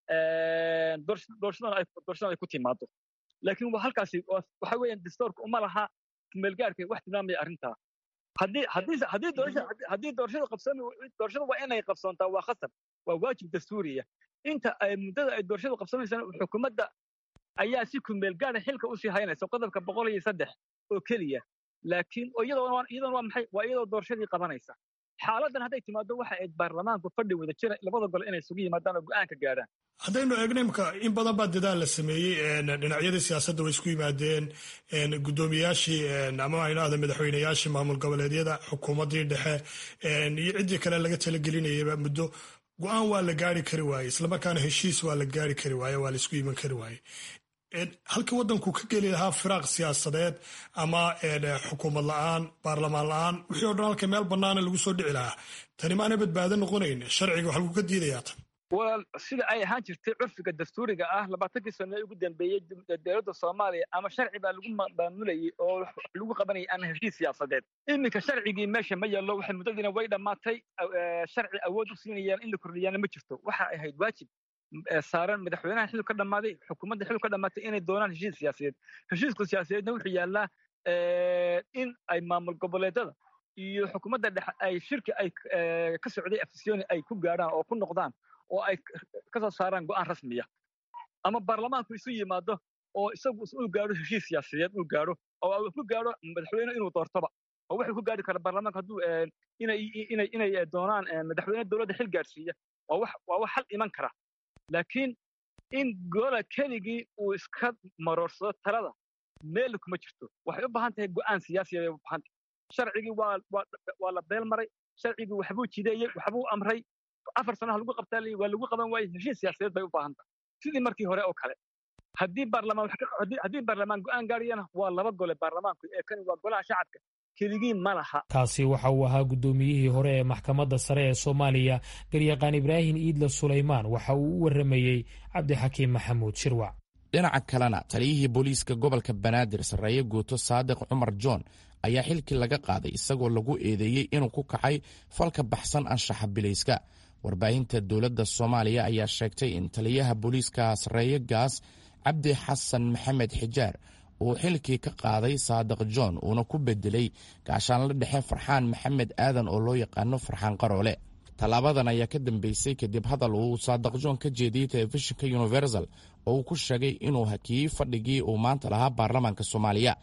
doorashadan ay ku timaado laakiin waa halkaasi waxa weeyaan dastuurka uma laha kumeelgaarka wax tilmaamaya arrintaa haddii haddii haddii doorasha haddii doorashadu qabsoomi doorashadu waa inay qabsoontaa waa khasab waa waajib dastuuriya inta ay muddada ay doorashadu qabsoomaysana xukuumadda ayaa si kumeelgaara xilka usii haynaysa qodobka boqol iyo saddex oo keliya laakiin iyadoona iyadoona waa maxay waa iyadoo doorashadii qabanaysa xaaladan hadday timaado waxa ayd baarlamaanku fadhi wada jira labada gole inay isugu yimaadaan oo go'aan ka gaadhaan haddaynu eegno imka in badan baa dadaal la sameeyey dhinacyadii siyaasadda way isku yimaadeen guddoomiyaashii ama aynahda madaxweyneyaashii maamul goboleedyada xukuumaddii dhexe iyo ciddii kale laga talagelinayaba muddo go'aan waa la gaari kari waaye islamarkaana heshiis waa la gaari kari waaye waa la isku iman kari waaye halkii waddanku ka geli lahaa firaaq siyaasadeed ama xukuumad la'aan baarlamaan la'aan wixii o dhan halka meel bannaana lagu soo dhici lahaa tani maana badbaado noqonayn sharciga wax lagu ka diidayaa tan walaal sida ay ahaan jirtay curfiga dastuuriga ah labaatankii sano ee ugu dambeeyey dowladda soomaaliya ama sharci baa lagu maamulayay oo lagu qabanayay ama heshiis siyaasadeed iminka sharcigii meesha ma yaallo waxay muddadiina way dhammaatay sharci awood u siinayaan in la kordhiyaana ma jirto waxa ahayd waajib saaran madaxweynaha xilku ka dhammaaday xukuumadda xilku ka dhammaatay inay doonaan heshiis siyaasadeed heshiiska siyaasadeedna wuxuu yaallaa in ay maamul goboleedada iyo xukuumadda dhexe ay shirki ay ka socday afisyooni ay ku gaadhaan oo ku noqdaan oo ay ka soo saaraan go'aan rasmiya ama baarlamaanku isu yimaado oo isagu uu gaadho heshiis siyaasadeed uu gaadho oo uu ku gaadho madaxweyne inuu doortoba oo wuxuu ku gaadhi kara baarlamaanka hadduu inay inay inay doonaan madaxweyne dowladda xil gaadhsiiya waa wax waa wax xal iman kara laakiin in gola keligii uu iska maroorsado talada meel kuma jirto waxay u baahan tahay go'aan siyaasiya bay u baahan tahay sharcigii waa waa waa la beel maray sharcigii waxbuu jideeyey waxbuu amray afar sanaha lagu qabtaa waa lagu qaban waayey heshiis siyaasadeed bay u baahan tahay sidii markii hore oo kale haddii baarlamaan haddii baarlamaan go'aan gaariyana waa laba gole baarlamaanku ee kani waa golaha shacabka keligii ma laha kaasi waxa uu ahaa guddoomiyihii hore ee maxkamadda sare ee soomaaliya garyaqaan ibraahim iidle sulaymaan waxa uu u warramayey cabdixakiim maxamuud shirwac dhinaca kalena taliyihii booliiska gobolka banaadir sarreeye guuto saadiq cumar john ayaa xilkii laga qaaday isagoo lagu eedeeyey inuu ku kacay falka baxsan anshaxa bilayska warbaahinta dowladda soomaaliya ayaa sheegtay in taliyaha booliiska sarreeye gaas cabdi xasan maxamed xijaar uu xilkii ka qaaday saadiq john uuna ku bedelay gaashaanla dhexe farxaan maxamed aadan oo loo yaqaano farxaan qaroole tallaabadan ayaa ka dambeysay kadib hadal uu saadiq john ka jeediyey telefishinka universal oo uu ku sheegay inuu hakiyey fadhigii uu maanta lahaa baarlamaanka soomaaliya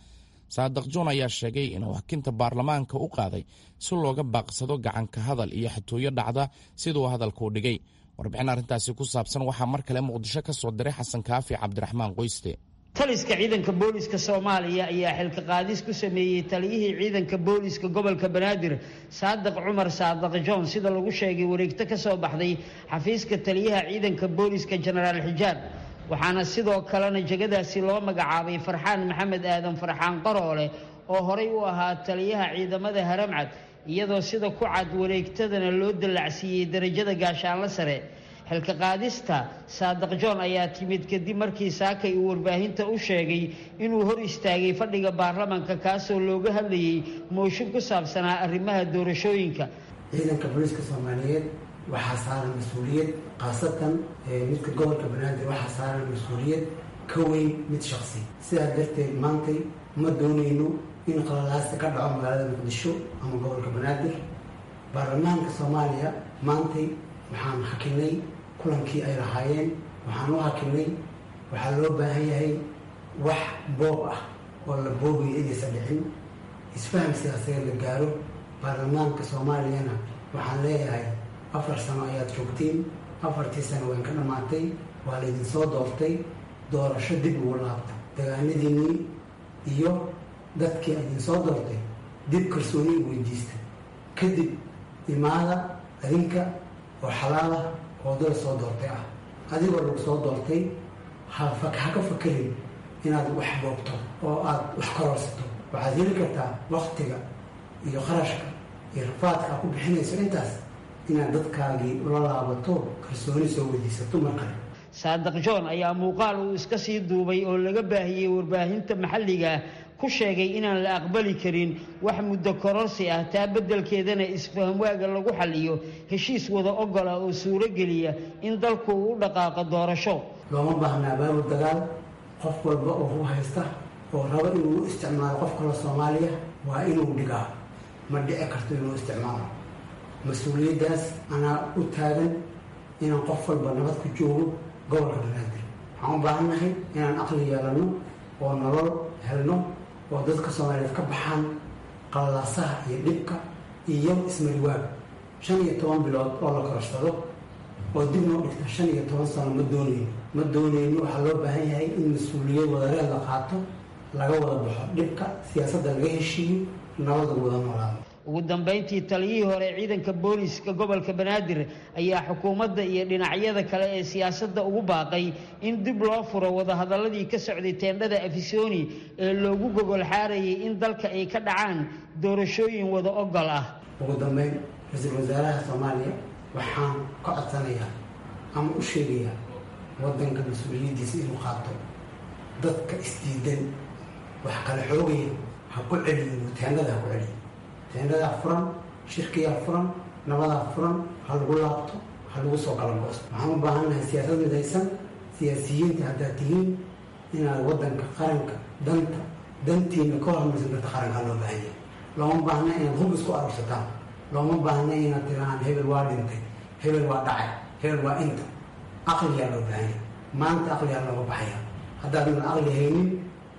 saadiq john ayaa sheegay inuu hakinta baarlamaanka u qaaday si looga baaqsado gacanka hadal iyo xatooyo dhacda siduu hadalkuu dhigay warbixin arrintaasi ku saabsan waxaa mar kale muqdisho ka soo diray xasan kaafi cabdiraxmaan qoyste taliska ciidanka booliska soomaaliya ayaa xilka qaadis ku sameeyey taliyihii ciidanka booliska gobolka banaadir saadiq cumar saadiq john sida lagu sheegay wareegto ka soo baxday xafiiska taliyaha ciidanka booliska jenaraal xijaab waxaana sidoo kalena jegadaasi loo magacaabay farxaan maxamed aadan farxaan qaroole oo horay u ahaa taliyaha ciidamada haramcad iyadoo sida ku cad wareegtadana loo dallacsiiyey darajada gaashaanlo sare xilka qaadista saadiq john ayaa timid kadib markii saakay uu warbaahinta u sheegay inuu hor istaagay fadhiga baarlamanka kaasoo looga hadlayey mooshin ku saabsanaa arrimaha doorashooyinka ciidanka booliiska soomaaliyeed waxaa saaran mas-uuliyad khaasatan midka gobolka banaadir waxaa saaran mas-uuliyad ka weyn mid shaqsi sidaas darteed maantay ma doonayno in qalalaasta ka dhaco magaalada muqdisho ama gobolka banaadir baarlamaanka soomaaliya maantay waxaan hakinay kulankii ay lahaayeen waxaan u hakinay waxaa loo baahan yahay wax boob ah oo la boobayo inaysan dhicin isfaham siyaasadeed la gaaro baarlamaanka soomaaliyana waxaan leeyahay afar sano ayaad joogtiin afartii sano waan ka dhammaatay waa laydin soo doortay doorasho dib ugu laabta dagaanadiinnii iyo dadkii aydin soo doortay dib kalsooni u weydiista kadib imaada adinka oo xalaalah oo dal soo doortay ah adigoo lagu soo doortay ha ka fakerin inaad wax boobto oo aad wax kororsato waxaad heli kartaa waktiga iyo qarashka iyo rafaadka aad ku bixinayso intaas inaad dadkaagii ula laabato kalsooni soo weydiisato mar kale saadiq john ayaa muuqaal uu iska sii duubay oo laga baahiyey warbaahinta maxalliga ku sheegay inaan la aqbali karin wax muddo kororsi ah taa beddelkeedana isfahamwaaga lagu xalliyo heshiis wada ogola oo suuro geliya in dalku uu u dhaqaaqo doorasho looma baahnaa baabul dagaal qof walba oo u haysta oo rabo inuu isticmaalo qof kale soomaaliya waa inuu dhigaa ma dhici karto inuu isticmaalo mas-uuliyaddaas anaa u taagan inaan qof walba nabad ku joogo gobolka banaadir waxaan u baahannahay inaan aqli yeelanno oo nolol helno oo dadka soomaaliyeed ka baxaan qalaasaha iyo dhibka iyo ismariwaag shan iyo toban bilood oo la kororsado oo dib noo dhigta shan iyo toban sano ma doonayno ma doonayno waxaa loo baahan yahay in mas-uuliyad wadareed la qaato laga wada baxo dhibka siyaasadda laga heshiiyo nabada wada noolaado ugu dambayntii taliyihii hore ciidanka booliska gobolka banaadir ayaa xukuumadda iyo dhinacyada kale ee siyaasadda ugu baaqay in dib loo furo wadahadaladii ka socday teendhada afisoni ee loogu gogol xaarayay in dalka ay ka dhacaan doorashooyin wada ogol ah ugu dambeyn ra-iisul wasaaraha soomaaliya waxaan ka codsanayaa ama u sheegayaa waddanka mas-uuliyaddiisa inuu qaato dadka isdiidan wax kala xoogaya ha ku celiyo teendhada ha ku celiyo teendadaa furan shirkiyaa furan nabadaa furan ha lagu laabto ha lagu soo galangoosto waxaan u baahannahay siyaasad midaysan siyaasiyiinta haddaad tihiin inaad waddanka qaranka danta dantiina ka hormaysan karta qarankaa loo baahan yahay looma baahna inaad hub isku arursataan looma baahna inaad tirahaan hebel waa dhintay hebel waa dhacay hebel waa inta aqliyaa loo baahan yahay maanta aqliyaa looga baxaya haddaadan aqli haynin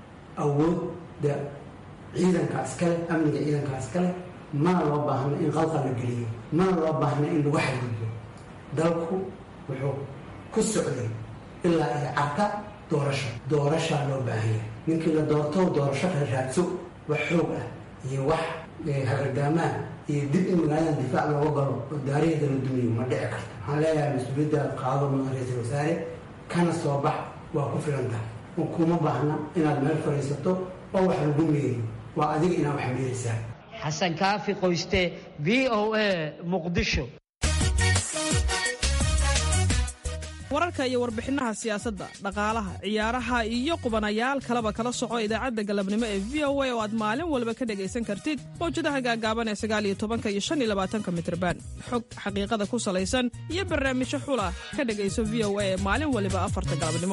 awoodda ciidankaa iskale amniga ciidankaa iskale mana loo baahno in qalqal la geliyo mana loo baahno in lagu xadgudbo dalku wuxuu ku socday ilaa iyo carta doorasho doorashaa loo baahanya ninkii la doorto doorasho kala raadso wax xoog ah iyo wax hagardaamaan iyo dib in magaaladan difaac looga galo oo daariheeda la dumiyo ma dhici karto waxaan leeyahay mas-uuliyaddaad qaado mudan ra-iisul wasaare kana soo bax waa ku filan tahay kuma baahna inaad meel fadhiisato oo wax lagu meeriyo waa adiga inaad wax meerisaa xasan kaafi qoyste v o a muqdisho wararka iyo warbixinaha siyaasadda dhaqaalaha ciyaaraha iyo qubanayaal kaleba kala soco idaacadda galabnimo ee v o a oo aad maalin walba ka dhegaysan kartid mawjadaha gaagaaban ee sagaaliyo tobanka iyo shan iyo labaatanka mitrban xog xaqiiqada ku salaysan iyo barnaamijyo xula ka dhegayso v o a ee maalin waliba afarta galabnimo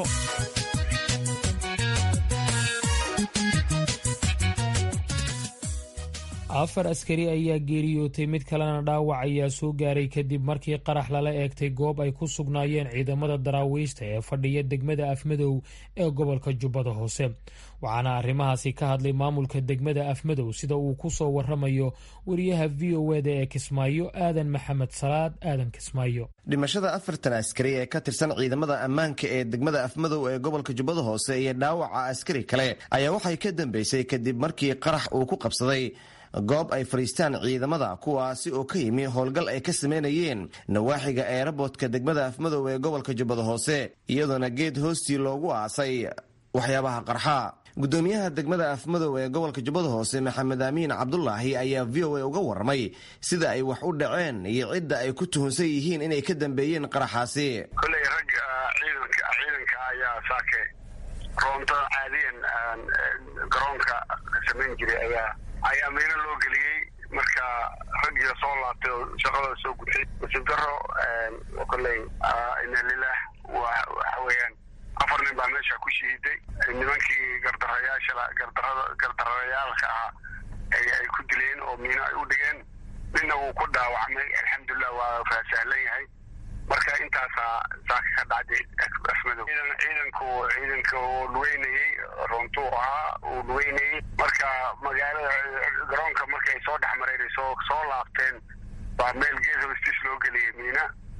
afar askari ayaa geeriyootay mid kalena dhaawac ayaa soo gaaray kadib markii qarax lala eegtay goob ay ku sugnaayeen ciidamada daraawiishta ee fadhiya degmada afmadow ee gobolka jubbada hoose waxaana arrimahaasi ka hadlay maamulka degmada afmadow sida uu ku soo waramayo wariyaha v o eda ee kismaayo aadan maxamed salaad aadan kismaayo dhimashada afartan askari ee ka tirsan ciidamada ammaanka ee degmada afmadow ee gobolka jubbada hoose iyo dhaawaca askari kale ayaa waxay ka dambeysay kadib markii qarax uu ku qabsaday goob ay fadhiistaan ciidamada kuwaasi oo ka yimi howlgal ay ka sameynayeen nawaaxiga eerabootka degmada afmadow ee gobolka jubbada hoose iyadoona geed hoostii loogu aasay waxyaabaha qarxa gudoomiyaha degmada afmadow ee gobolka jubbada hoose maxamed aamiin cabdulaahi ayaa v o a uga warramay sida ay wax u dhaceen iyo cidda ay ku tuhunsan yihiin inay ka dambeeyeen qaraxaasi koley rag ciidanka ciidanka ayaa saake roonto caadiyan garoonka samayn jiray ayaa ayaa miino loo geliyey marka raggiia soo laabtay oo shaqadooda soo gutay nasiib daro kolley ina lilah waxa weeyaan afar nin baa meesha ku shahiiday nimankii gardarayaasha gardarada gardarayaalka ahaa ay ku dileen oo miino ay u dhigeen ninna wuu ku dhaawacmay alxamdulilah waa faasahlan yahay marka intaasaa saaka ka dhacday afmadow ciidanku ciidanka uu lugeynayey runtuu ahaa uu lugeynayey marka magaalada garoonka marka ay soo dhex mareen soo soo laabteen baa meel gees hoostiis loo geliyey miina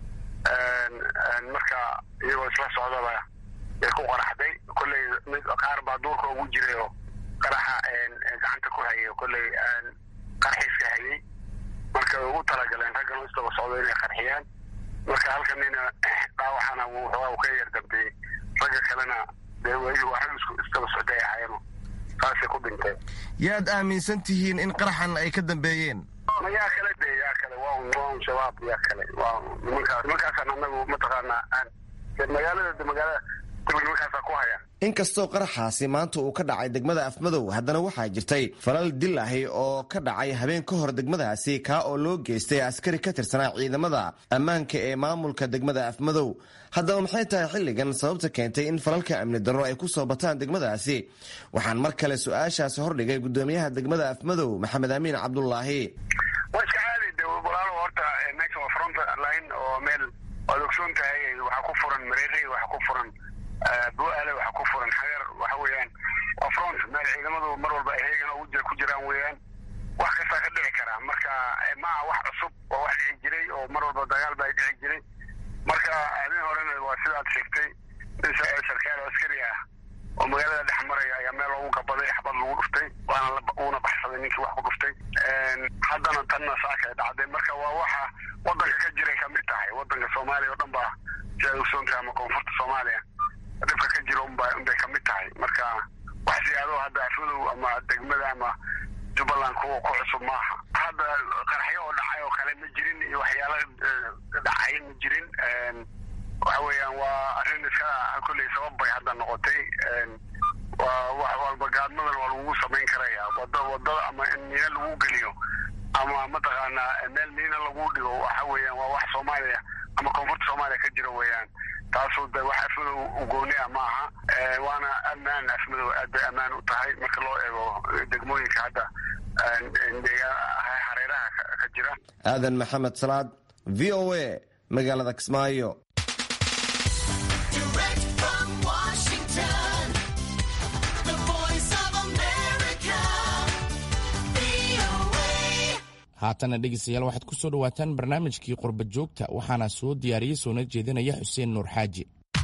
marka iyagoo isla socdaba bay ku qaraxday kolley mid qaar baa duurka ugu jiray oo qaraxa gacanta ku hayay kolley qarxiiska hayay marka way ugu talagaleen raggan isdaba socdo inay qarxiyaan marka halka nina dhaawacana wuxuu ka yar dambeeyey ragga kalena dee waa rag isdaba socday ahaayeen saasay ku dhinteen yaad aaminsan tihiin in qaraxan ay ka dambeeyeen ma yaa kale de yaa kale waa un waa un shabaab yaa kale waa nimankaas nimankaasaan anagu mataqaanaa aan magaalada magaalada nimankaasa ku haya inkastoo qaraxaasi maanta uu ka dhacay degmada afmadow haddana waxaa jirtay falal dil ahi oo ka dhacay habeen ka hor degmadaasi kaa oo loo geystay askari ka tirsanaa ciidamada ammaanka ee maamulka degmada afmadow haddaba maxay tahay xilligan sababta keentay in falalka amni darro ay ku soo bataan degmadaasi waxaan mar kale su-aashaasi hordhigay gudoomiyaha degmada afmadow maxamed amiin cabdulaahi waa iska caadi de walaalo horta meesha waa front line oo meel waad ogsoon tahay waxaa ku furan mareeqi waxaa ku furan bu-aale waxa ku furan xageer waxa weeyaan waa front meel ciidamadu mar walba heegan ugu ku jiraan weeyaan wax kastaa ka dhici karaa marka maaha wax cusub waa wax dhici jiray oo mar walba dagaal baa dhici jiray marka habeen horena waa sidaad sheegtay nin sarkaal oo askari ah oo magaalada dhex maraya ayaa meel loogu gabaday xabad lagu dhuftay waana uuna baxsaday ninkii wax ku dhuftay haddana tanna saaka dhacday marka waa waxa wadanka ka jiray kamid tahay wadanka soomaaliya oo dhan baa sidaad ogsoon tahay ama koonfurta soomaaliya dhibka ka jira unba unbay kamid tahay marka wax siyaado hadda afmadow ama degmada ama jubbaland kuwa ku cusub maaha hadda qaraxyo oo dhacay oo kale ma jirin iyo waxyaalo dhacay ma jirin waxa weeyaan waa arrin iska kolley sabab bay hadda noqotay waa wax walba gaadmadan waa lagugu samayn karaya wada wadada ama in miina lagu geliyo ama mataqaanaa meel miina lagu dhigo waxa weeyaan waa wax soomaaliya ama koonfurta soomaaliya ka jira weeyaan taasoo de wax afmadow ugooni ah ma aha waana ammaan afmadow aad bay ammaan u tahay marka loo eego degmooyinka hadda hareeraha ka jira aadan maxamed salaad v o a magaalada kismaayo haatana dhegeystayaal waxaad ku soo dhowaataan barnaamijkii qurba joogta waxaana soo diyaariyey soona jeedinaya xuseen nuur xaaji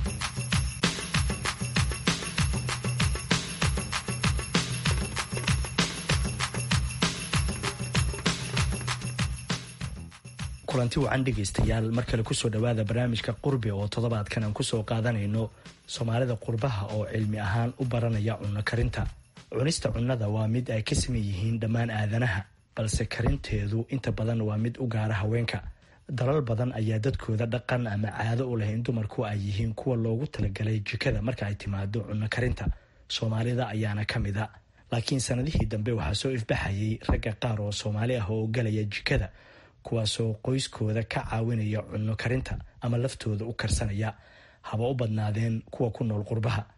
kulanti wacan dhegaystayaal mar kale kusoo dhowaada barnaamijka qurbi oo toddobaadkan aan kusoo qaadanayno soomaalida qurbaha oo cilmi ahaan u baranaya cunno karinta cunista cunnada waa mid ay ka saman yihiin dhammaan aadanaha balse karinteedu inta badan waa mid u gaara haweenka dalal badan ayaa dadkooda dhaqan ama caado u leh in dumarku ay yihiin kuwa loogu talagalay jikada marka ay timaado cunno karinta soomaalida ayaana ka mid a laakiin sanadihii dambe waxaa soo ifbaxayay ragga qaar oo soomaali ah oo galaya jikada kuwaasoo qoyskooda ka caawinaya cunno karinta ama laftooda u karsanaya haba u badnaadeen kuwa ku nool qurbaha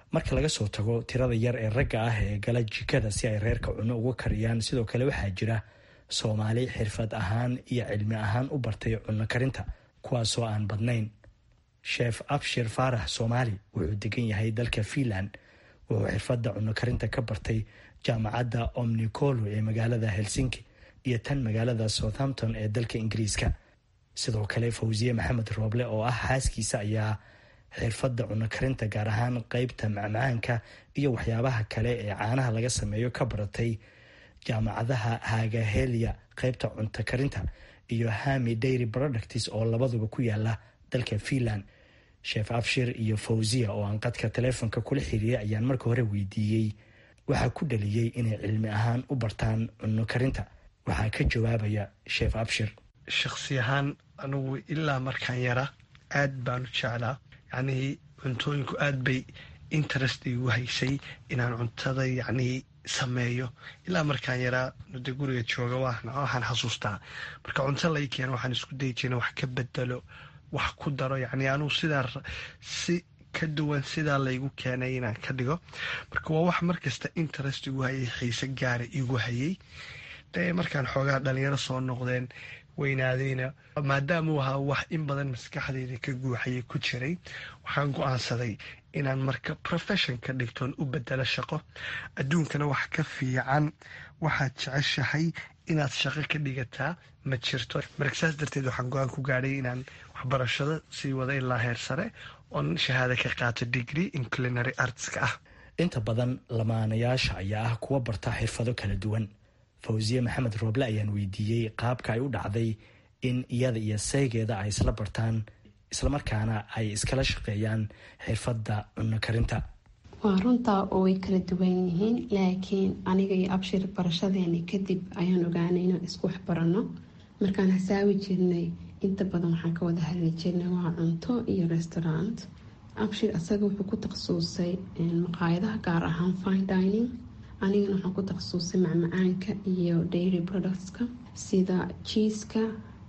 marka laga soo tago tirada yar ee ragga ah ee gala jikada si ay reerka cunno uga kariyaan sidoo kale waxaa jira soomaali xirfad ahaan iyo cilmi ahaan u bartay cunno karinta kuwaasoo aan badnayn sheef abshir faarax soomaali wuxuu degan yahay dalka fiinland wuxuu xirfadda cunno karinta ka bartay jaamacadda omnicolo ee magaalada helsinki iyo tan magaalada southampton ee dalka ingiriiska sidoo kale fawsiye maxamed rooble oo ah xaaskiisa ayaa xirfadda cunno karinta gaar ahaan qeybta macmacaanka iyo waxyaabaha kale ee caanaha laga sameeyo ka baratay jaamacadaha hagahelia qeybta cunto karinta iyo hami dairy products oo labaduba ku yaala dalka fiinland sheef abshir iyo fawsiya oo aan qadka taleefonka kula xiriiray ayaan marka hore weydiiyey waxaa ku dhaliyey inay cilmi ahaan u bartaan cunno karinta waxaa ka jawaabaya sheef abshir shakhsi ahaan anugu ilaa markaan yara aad baanu jeclaa yacnii cuntooyinku aad bay interest igu haysay inaan cuntada yacnii sameeyo ilaa markaan yaraa de guriga jooga waxaan xasuustaa marka cunto lai keeno waxaan isku dayi jirna wax ka bedelo wax ku daro yacnii anugu sidaa si ka duwan sidaa laygu keenay inaan ka dhigo marka waa wax markasta interest igu hayay xiise gaara igu hayay dee markaan xoogaa dhalinyaro soo noqdeen weynaadayna maadaamuu ahaa wax in badan maskaxdeyda ka guuxayay ku jiray waxaan go-aansaday inaan marka profession ka dhigtoon u bedelo shaqo adduunkana wax ka fiican waxaad jeceshahay inaad shaqo ka dhigataa ma jirto marka saas darteed waxaan go-aan ku gaadhay inaan waxbarashada sii wada ilaa heer sare oon shahaada ka qaato degree in culinary artska ah inta badan lamaanayaasha ayaa ah kuwa barta xirfado kala duwan fawsiye maxamed rooble ayaan weydiiyey qaabka ay u dhacday in iyada iyo saygeeda ay isla bartaan islamarkaana ay iskala shaqeeyaan xirfadda cunno karinta waa runtaa oo way kala duwan yihiin laakiin aniga iyo abshir barashadeeni kadib ayaan ogaanay inaan isku waxbaranno markaan hasaawi jirnay inta badan waxaan ka wada hadli jirnay waa cunto iyo restaurant abshir asaga wuxuu ku takhasusay maqaayadaha gaar ahaan fine dining anigana waxaan ku takhasusay macmacaanka iyo dairy productska sida jiiska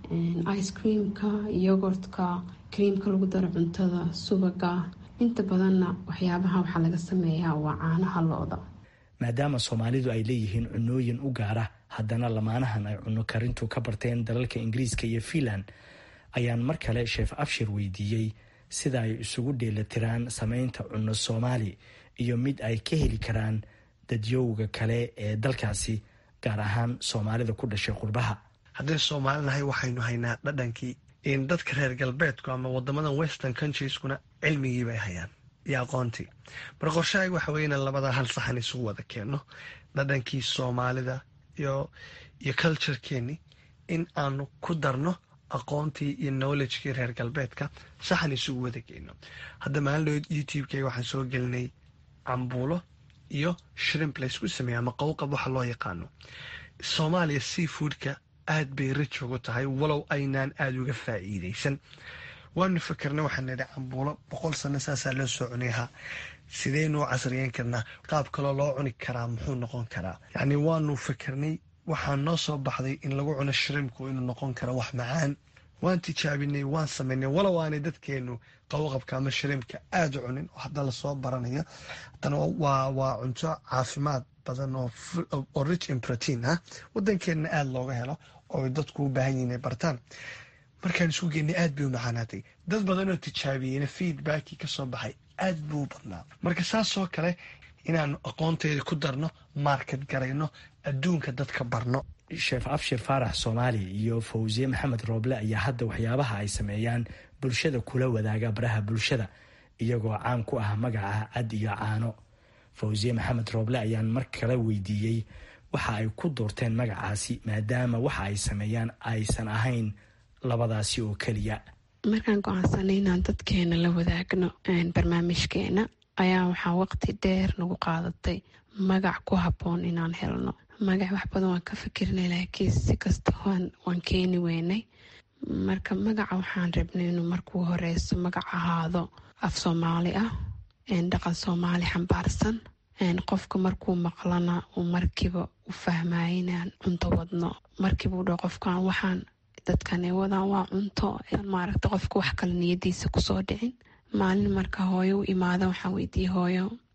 ice creamka yogurtka creamka lagu daro cuntada subaga inta badanna waxyaabaha waxaa laga sameeyaa waa caanaha looda maadaama soomaalidu ay leeyihiin cunooyin u gaara haddana lamaanahan ay cunno karintu ka barteen dalalka ingiriiska iyo fiinland ayaan mar kale sheef abshir weydiiyey sida ay isugu dheelatiraan sameynta cunno soomaali iyo mid ay ka heli karaan dadyowga kale ee dalkaasi gaar ahaan soomaalida ku dhashay qurbaha haddii soomaali nahay waxaynu haynaa dhadhankii in dadka reer galbeedku ama wadamadan western countrieskuna cilmigii bay hayaan iyo aqoontii mar qorshahayga waxa weye inaan labadaa hal saxan isugu wada keenno dhadhankii soomaalida iyo iyo culturekeenii in aanu ku darno aqoontii iyo knowledgekii reer galbeedka saxan isugu wada geyno hadda maalin youtube-keyga waxaan soo gelinay cambuulo iyo shrimp laysku sameeya ama qowqab waxa loo yaqaano soomaaliya seafoodka aad bay rij ugu tahay walow aynaan aada uga faa'iidaysan waanu fakarnay waxaan nidhi cambuulo boqol sano saasaa loo soo cunayahaa sideynu u casriyeyn karnaa qaab kaloo loo cuni karaa muxuu noqon karaa yacni waanu fakarnay waxaa noo soo baxday in lagu cuno shrimku inuu noqon karo wax macaan waan tijaabinay waan samaynay walow aanay dadkeenu qowqabka ama shrimka aada u cunin oo hadda lasoo baranayo haddana waa waa cunto caafimaad badan oo rich in protein ah wadankeenna aada looga helo oo dadku u baahan yihin ay bartaan markaan isku geynay aad bay u macaanaatay dad badan oo tijaabiyeyna feedbackii kasoo baxay aad buu u badnaa marka saasoo kale inaanu aqoonteeda ku darno market garayno adduunka dadka barno sheef abshir faarax soomaali iyo fawsiye maxamed rooble ayaa hadda waxyaabaha ay sameeyaan bulshada kula wadaaga baraha bulshada iyagoo caan ku ah magaca cad iyo caano fawsiye maxamed rooble ayaan mar kale weydiiyey waxa ay ku doorteen magacaasi maadaama waxa ay sameeyaan aysan ahayn labadaasi oo keliya markaan go-aansanay inaan dadkeena la wadaagno barnaamijkeena ayaa waxaa waqti dheer nagu qaadatay magac ku habboon inaan helno magac wax badan waan ka fikirnay laakiin si kasta waan keeni weynay marka magaca waxaan rabnay inuu markuu horeyso magac ahaado af soomaali ah dhaqan soomaali xambaarsan qofka markuu maqlana uu markiiba u fahmaya inaan cunto wadno markiiba u dhaho qofkan waxaan dadkane wadaan waa cunto maaragta qofka wax kale niyadiisa kusoo dhicin maalin marka hooyo u imaada waxaan weydiiyey hooyo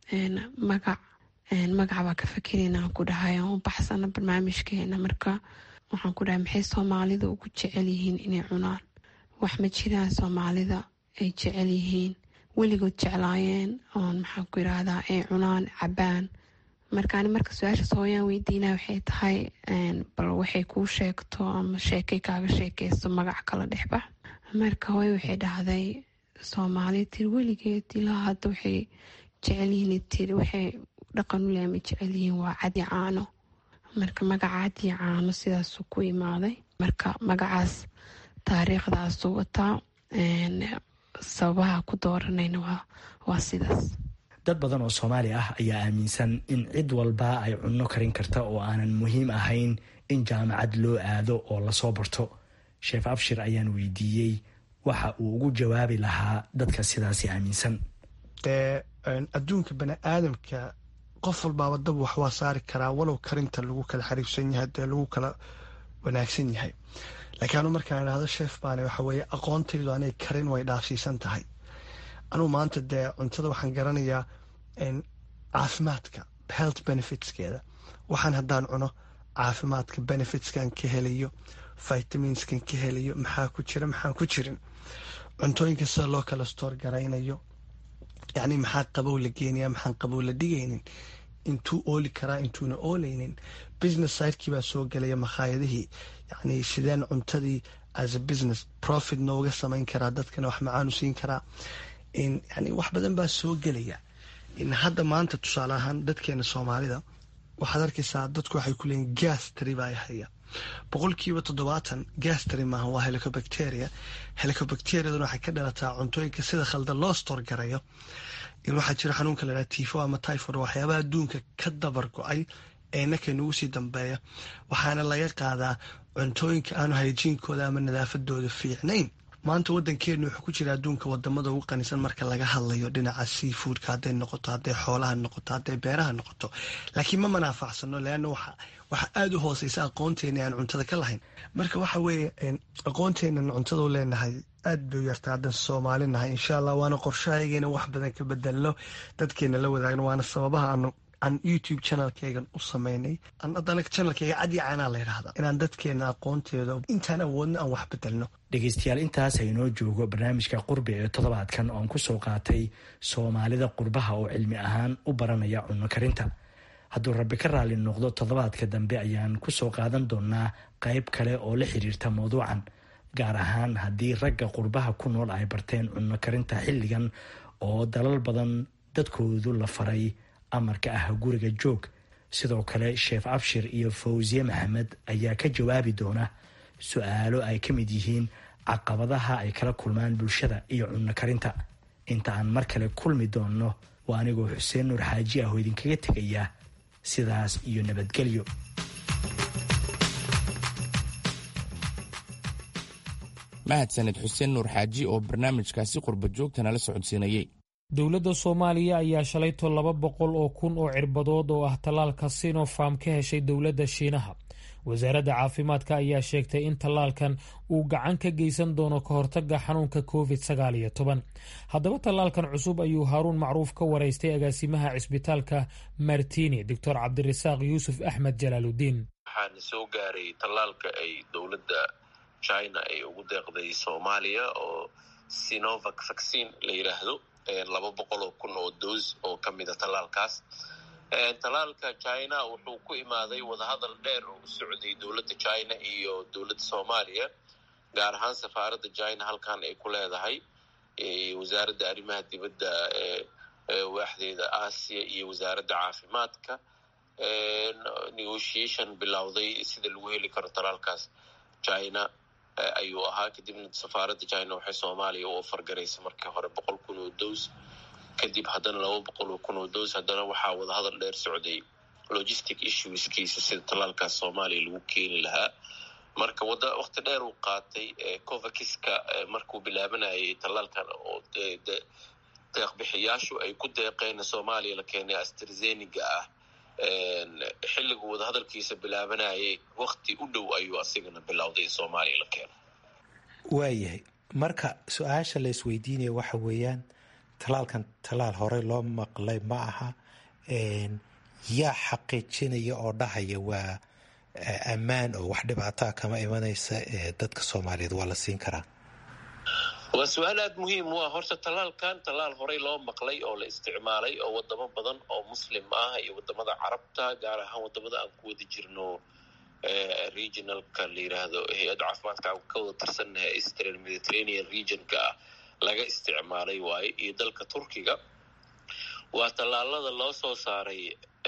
magac magaca baa ka fakerayna aan ku dhahay aan u baxsana barnaamijkeena marka waxaan ku dhahay maxay soomaalida ugu jecel yihiin inay cunaan wax ma jiraan soomaalida ay jecel yihiin weligood jeclaayeen oon maxaan ku yiraahdaa ay cunaan cabaan markaani marka su-aashaas hooyaan weydiina waxay tahay bal waxay kuu sheegto ama sheekay kaaga sheekeysto magac kala dhexbax marka hooye waxay dhahday soomaali tir weligeed ilaa hadda waxay jecelyihiin tir waxay dhaqan u leema jecelyihiin waa cadi caano marka magaca cadi caano sidaasuu ku imaaday marka magacaas taariikhdaasuu wataa sababaha ku dooranayna waa sidaas dad badan oo soomaali ah ayaa aaminsan in cid walba ay cunno karin karta oo aanan muhiim ahayn in jaamacad loo aado oo lasoo barto sheef abshir ayaan weydiiyey waxa uu ugu jawaabi lahaa dadka sidaasi aaminsan dee adduunka bani aadamka qof walbaaba dab wax waa saari karaa walow karinta lagu kala xariifsan yahay dee lagu kala wanaagsan yahay laakiin anu markaan idhahdo sheef baane waxa weeye aqoontaydu anay karin way dhaafsiisan tahay anugu maanta dee cuntada waxaan garanayaa caafimaadka health benefitskeeda waxaan haddaan cuno caafimaadka benefitskan ka helayo vitaminskan ka helayo maxaa ku jira maxaan ku jirin cuntooyinka sida loo kala stoor garaynayo yacni maxaa qabow la geenaya maxaan qabow la dhigaynin intuu ooli karaa intuuna ooleynin business sidekii baa soo gelaya makhaayadihii yacni sideen cuntadii as a business profit nooga samayn karaa dadkana wax macaanu siin karaa yani wax badan baa soo gelaya hadda maanta tusaale ahaan dadkeena soomaalida waxaad arkaysaa dadku waxay ku leeyiin gastry baa haya boqolkiiba toddobaatan gastry maaha waa helicobacteria helicobacteriaduna waxay ka dhalataa cuntooyinka sida khaldan loo stoor garayo in waxaa jira xanuunka la dhaha tifo ama typhod waxyaabaha adduunka ka dabar go-ay ee nakay nagu sii dambeeya waxaana laga qaadaa cuntooyinka aanu hayjiinkooda ama nadaafadooda fiicnayn maanta wadankeenu wuxuu ku jira adduunka wadamada ugu qanisan marka laga hadlayo dhinaca seafoodka hadday noqoto hadday xoolaha noqoto hadday beeraha noqoto laakiin ma manaafacsano leanna waxa aada u hooseysa aqoonteena aan cuntada ka lahayn marka waxa weeye aqoonteenan cuntada u leenahay aad bay u yarta haddan soomaali nahay insha allah waana qorshahaygeena wax badan ka bedelno dadkeena la wadaagno waana sababaha aanu aan youtube channelkeygan u sameynay haddana channelkeyga cadi caanaa la yidhaahdaa inaan dadkeena aqoonteeda intaan awoodno aan wax bedelno dhegeystayaal intaas aynoo joogo barnaamijka qurbi ee toddobaadkan oon kusoo qaatay soomaalida qurbaha oo cilmi ahaan u baranaya cunno karinta hadduu rabbi ka raali noqdo toddobaadka dambe ayaan kusoo qaadan doonaa qayb kale oo la xiriirta mawduucan gaar ahaan haddii ragga qurbaha ku nool ay barteen cunno karinta xilligan oo dalal badan dadkoodu la faray amarka ah guriga joog sidoo kale sheef abshir iyo fawsiye maxamed ayaa ka jawaabi doona su-aalo ay ka mid yihiin caqabadaha ay kala kulmaan bulshada iyo cunno karinta inta aan mar kale kulmi doonno waa anigoo xuseen nuur xaaji ah oo idinkaga tegaya sidaas iyo nabadgelyo mahadsaned xuseen nuur xaaji oo barnaamijkaasi qurba joogta nala socodsiinayey dowladda soomaaliya ayaa shalayto laba boqol oo kun oo cirbadood oo ah tallaalka sinopharm ka heshay dowladda shiinaha wasaaradda caafimaadka ayaa sheegtay in tallaalkan uu gacan ka geysan doono ka hortagga xanuunka covid sagaal iyo toban haddaba tallaalkan cusub ayuu haaruun macruuf ka waraystay agaasimaha cisbitaalka martini doctor cabdirasaaq yuusuf axmed jalaaludiin waxaana soo gaaray tallaalka ay dowladda china ay ugu deeqday soomaaliya oo sinovac vaccine la yidhaahdo laba boqol oo kun oo doos oo ka mida tallaalkaas tallaalka china wuxuu ku imaaday wadahadal dheer oo u socday dowladda china iyo dowladda soomaaliya gaar ahaan safaaradda china halkan ay ku leedahay wasaaradda arrimaha dibadda waaxdeeda aasiya iyo wasaaradda caafimaadka negotiation bilowday sida lagu heli karo tallaalkaas china ayuu ahaa kadibna safaaradda china waxay soomaaliya u ofargaraysa markii hore boqol kun oo doos kadib haddana laba boqol oo kun oo doos haddana waxaa wadahadal dheer socday logistic issueskiisa sida tallaalkaas soomaaliya lagu keeni lahaa marka wada wakti dheer uu qaatay covakiska markuu bilaabanayay tallaalkan oo deeqbixiyaashu ay ku deeqeen soomaaliya la keenay astrazeniga ah xilligu wadahadalkiisa bilaabanayay wakti u dhow ayuu asigana bilowday in soomaaliya la keeno waayahay marka su-aasha la isweydiinaya waxa weeyaan talaalkan talaal horey loo maqlay ma aha yaa xaqiijinaya oo dhahaya waa ammaan oo wax dhibaataa kama imanaysa dadka soomaaliyeed waa la siin karaa waa su-aal aada muhiim u ah horta talaalkan talaal horey loo maqlay oo la isticmaalay oo wadamo badan oo muslim ah iyo wadamada carabta gaar ahaan wadamada aan ku wada jirno regionalka la yiraahdo hay-adda caafimaadka aan ka wada tirsannahay eastern mediterranean regionka ah laga isticmaalay waaye iyo dalka turkiga waa tallaalada loo soo saaray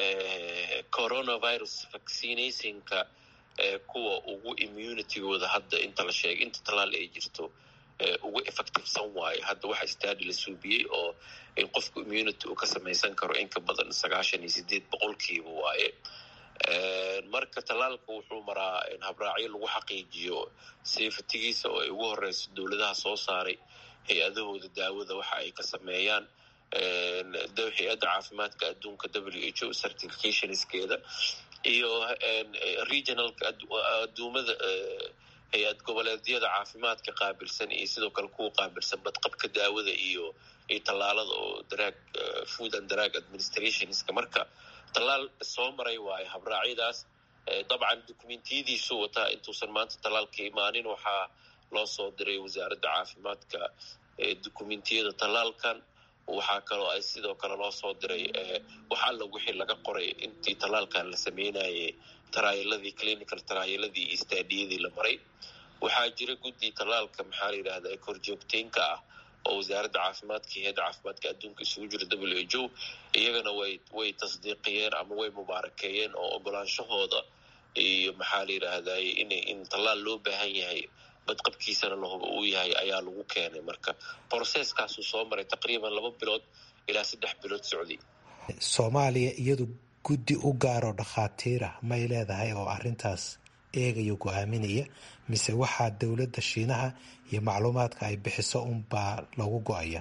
coronavirus vaccinationka kuwa ugu immunitygooda hadda inta la sheegay inta tallaal ay jirto ugu effectivesan waayo hadda waxa stadi la suubiyey oo in qofku immunity uu ka samaysan karo in ka badan sagaashan iyo sideed boqolkiiba waaye marka tallaalka wuxuu maraa habraacyo lagu xaqiijiyo safetigiisa oo ay ugu horeyso dowladaha soo saaray hay-adahooda daawada waxa ay ka sameeyaan hay-adda caafimaadka adduunka w h o certificationskeeda iyo regionalka aduumada hay-ad goboleedyada caafimaadka qaabilsan iyo sidoo kale kuwa qaabilsan badqabka daawada iyo iyo tallaalada oo daraag food and drug administrationska marka tallaal soo maray waayo habraacyadaas dabcan dokumentiyadiisu wataa intuusan maanta tallaalka imaanin waxaa loo soo diray wasaaradda caafimaadka dokumentiyada tallaalkan waxaa kaloo ay sidoo kale loo soo diray wax alla wixii laga qoray intii tallaalkan la sameynayay taraayaladii clinical taraayaladii iyo staadiyadii la maray waxaa jira guddi tallaalka maxaa la yidhahda korjoogteynka ah oo wasaaradda caafimaadka iyo hay-adda caafimaadka adduunka isugu jira w h o iyagana way way tasdiiqiyeen ama way mubaarakeeyeen oo ogolaanshahooda iyo maxaa la yidhaahday in in tallaal loo baahan yahay badqabkiisana lahuba uu yahay ayaa lagu keenay marka broseskaasuu soo maray taqriiban laba bilood ilaa saddex bilood socday soomaaliya iyadu guddi u gaaroo dhakhaatiirah may leedahay oo arintaas eegaya go-aaminaya mise waxaa dowladda shiinaha iyo macluumaadka ay bixiso unbaa lagu go-aya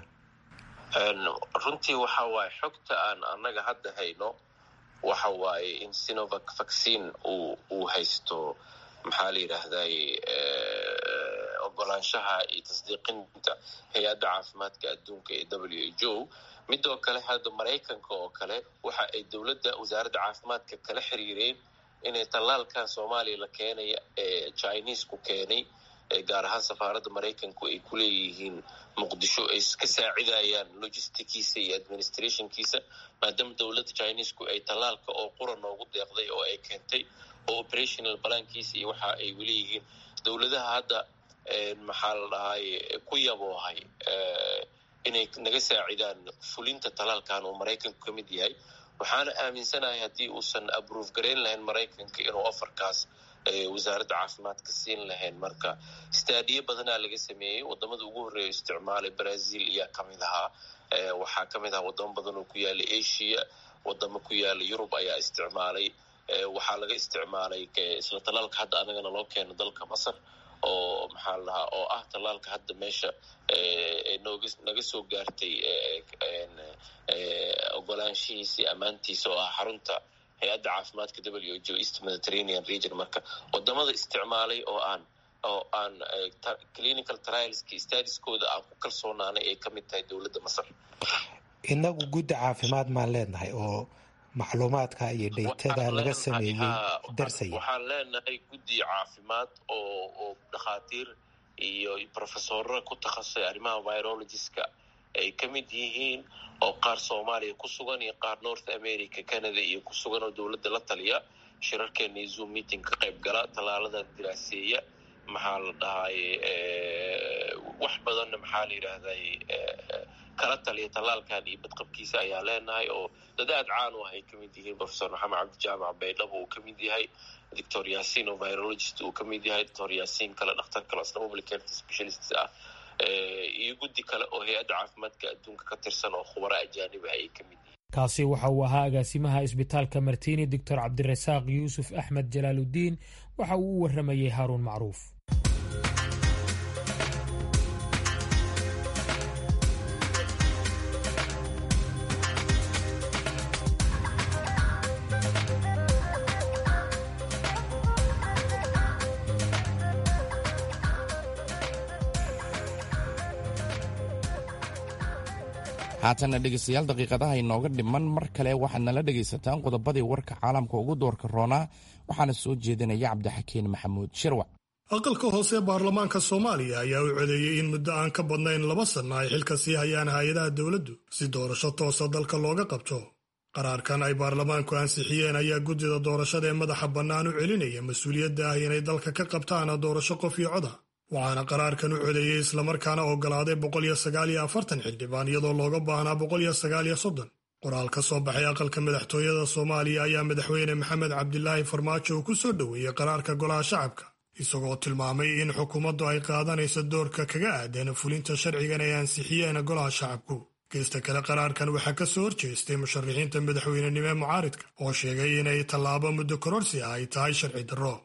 runtii waxa waaye xogta aan annaga hadda hayno waxa waaye in sinovac vaccine uu uu haysto maxaa la yidhaahday ogolaanshaha iyo tasdiiqinta hay-adda caafimaadka adduunka ee w h o midoo kale hadda maraykanka oo kale waxa ay dowladda wasaaradda caafimaadka kala xiriireen inay tallaalkan soomaaliya la keenaya ee chinesku keenay gaar ahaan safaaradda maraykanku ay ku leeyihiin muqdisho ay ka saacidayaan logistickiisa iyo administrationkiisa maadaama dowladda chinesku ay tallaalka oo qura noogu deeqday oo ay keentay oo operational balankiisa iyo waxa ay weleeyihiin dowladaha hadda maxaa la dhahay ku yaboohay inay naga saacidaan fulinta tallaalkan oo maraykanku ka mid yahay waxaana aaminsanahay haddii uusan abrove garayn lahayn maraykanka inuu afarkaas wasaaradda caafimaadka siin lahayn marka staadiyo badanaa laga sameeyey wadamada ugu horreeya isticmaalay brazil ayaa kamid ahaa waxaa kamid ahaa wadamo badan oo ku yaala asia wadamo ku yaala yurub ayaa isticmaalay waxaa laga isticmaalay isla tallaalka hadda anagana loo keeno dalka masar oo maxaa la dhahaa oo ah tallaalka hadda meesha nooga naga soo gaartay ogolaanshihiisii ammaantiisa oo ah xarunta hay-adda caafimaadka w h o east mediterranean region marka wadamada isticmaalay oo aan oo aan clinical trialski stadiskooda aan ku kalsoonaanay ay ka mid tahay dowladda masar inagu guddi caafimaad maan leenahay oo macluumaadka iyo dhaytada laga sameeyey darsaya waxaan leenahay guddi caafimaad oo oo dhakhaatiir iyo professorra ku takhasusay arrimaha virologiska ay ka mid yihiin oo qaar soomaaliya ku sugan iyo qaar north america canada iyo ku sugan oo dowladda la taliya shirarkeena iyo zoom meeting ka qayb gala tallaalada diraaseeya maxaa la dhahay wax badanna maxaa la yidhaahday kala taliya tallaalkan iyo badqabkiisa ayaa leenahay oo dad aad caan u ah ay ka mid yihiin professor maxamed cabdijaamac baydhabo uu ka mid yahay doctor yasin oo virologist uu ka mid yahay doctor yasin kale dhakhtar kale asna public health specialist ah iyo guddi kale oo hay-adda caafimaadka adduunka ka tirsan oo khubaro ajaanib ah ay ka mid yihiin kaasi waxa uu ahaa agaasimaha isbitaalka martini doctor cabdirasaaq yuusuf axmed jalaaludiin waxa uu u waramayey haaruun macruuf haatanna dhegaystayaal daqiiqadaha inooga dhiman mar kale waxaad nala dhegaysataan qodobadii warka caalamka ugu doorka roonaa waxaana soo jeedinaya cabdixakiin maxamuud shirwac aqalka hoose baarlamaanka soomaaliya ayaa u codeeyey in muddo aan ka badnayn laba sanno ay xilka sii hayaan hay-adaha dowladdu si doorasho toosa dalka looga qabto qaraarkan ay baarlamaanku ansixiyeen ayaa guddida doorashada ee madaxa bannaan u celinaya mas-uuliyadda ah inay dalka ka qabtaan doorasho qof iyo coda waxaana qaraarkan u codeeyey islamarkaana oggolaaday boqoliyo sagaaliyo afartan xildhibaan iyadoo looga baahnaa boqoliyo sagaaliyo soddon qoraal ka soo baxay aqalka madaxtooyada soomaaliya ayaa madaxweyne maxamed cabdilaahi farmaajo uu ku soo dhoweeyey qaraarka golaha shacabka isagoo tilmaamay in xukuumaddu ay qaadanayso doorka kaga aadan fulinta sharcigan ay ansixiyeen golaha shacabku geesta kale qaraarkan waxaa ka soo horjeestay musharaxiinta madaxweynenimo ee mucaaridka oo sheegay inay tallaabo muddo kororsi ah ay tahay sharci darro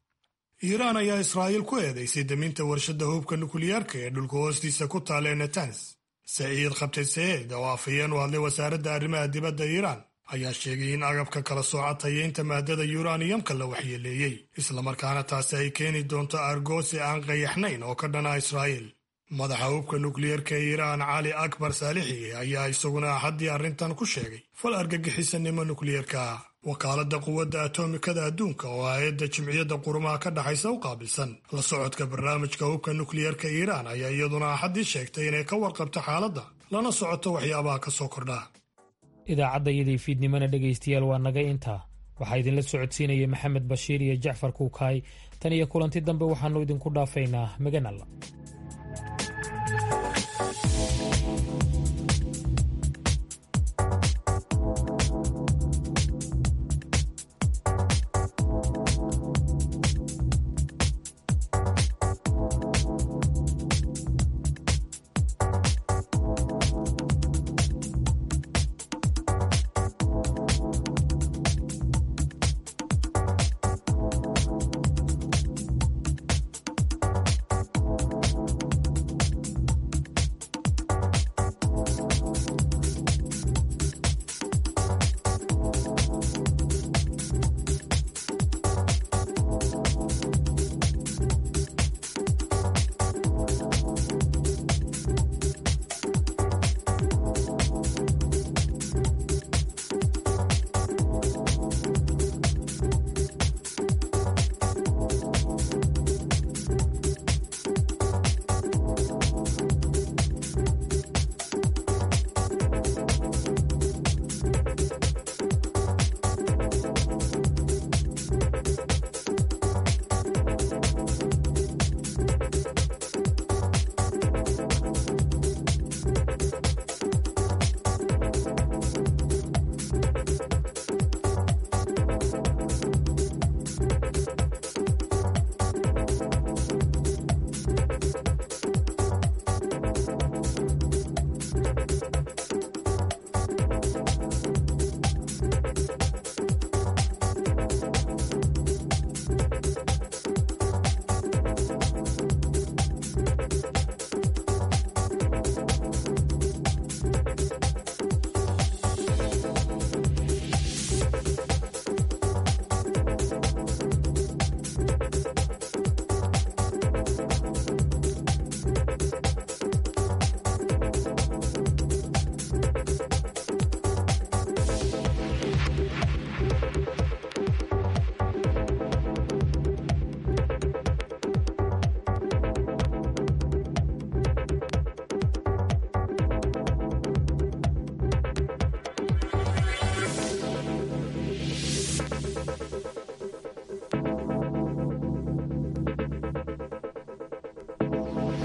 iiraan ayaa israa'iil ku eedaysay deminta warshadda hubka nukliyeerka ee dhulka hoostiisa ku taala ee netans saciid khabte saeed oo afhayeen u hadlay wasaaradda arrimaha dibadda iiraan ayaa sheegay in agabka kala sooca tayeynta maadada yuraniyamka la waxyeeleeyey islamarkaana taasi ay keeni doonto argoosi aan qayaxnayn oo ka dhana israa'iil madaxa hubka nukliyeerka ee iiraan cali akbar saalixi ayaa isaguna axaddii arrintan ku sheegay fal argagixisanimo nukliyeerka ah wakaaladda quwadda atomikada adduunka oo hay-adda jimciyadda qurumaha ka dhexaysa u qaabilsan la socodka barnaamijka hubka nukliyeerka iiraan ayaa iyaduna axaddii sheegtay inay ka warqabto xaaladda lana socoto waxyaabaha ka soo kordha idaacaddayadii fiidnimona dhegaystayaal waa naga intaa waxaa idinla socodsiinaya maxamed bashiir iyo jacfar kuukaay tan iyo kulanti dambe waxaannu idinku dhaafaynaa maganalla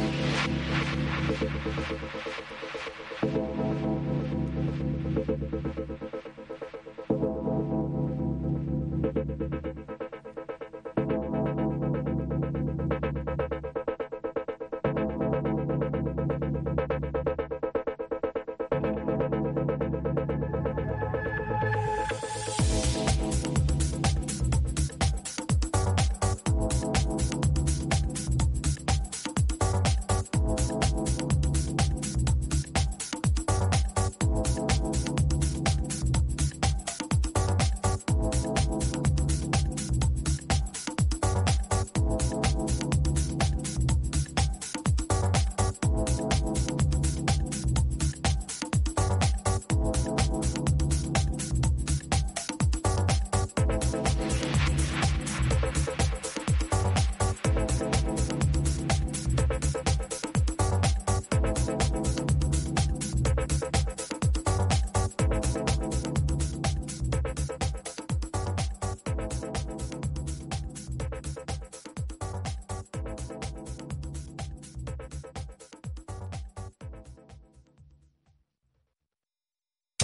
Thank you.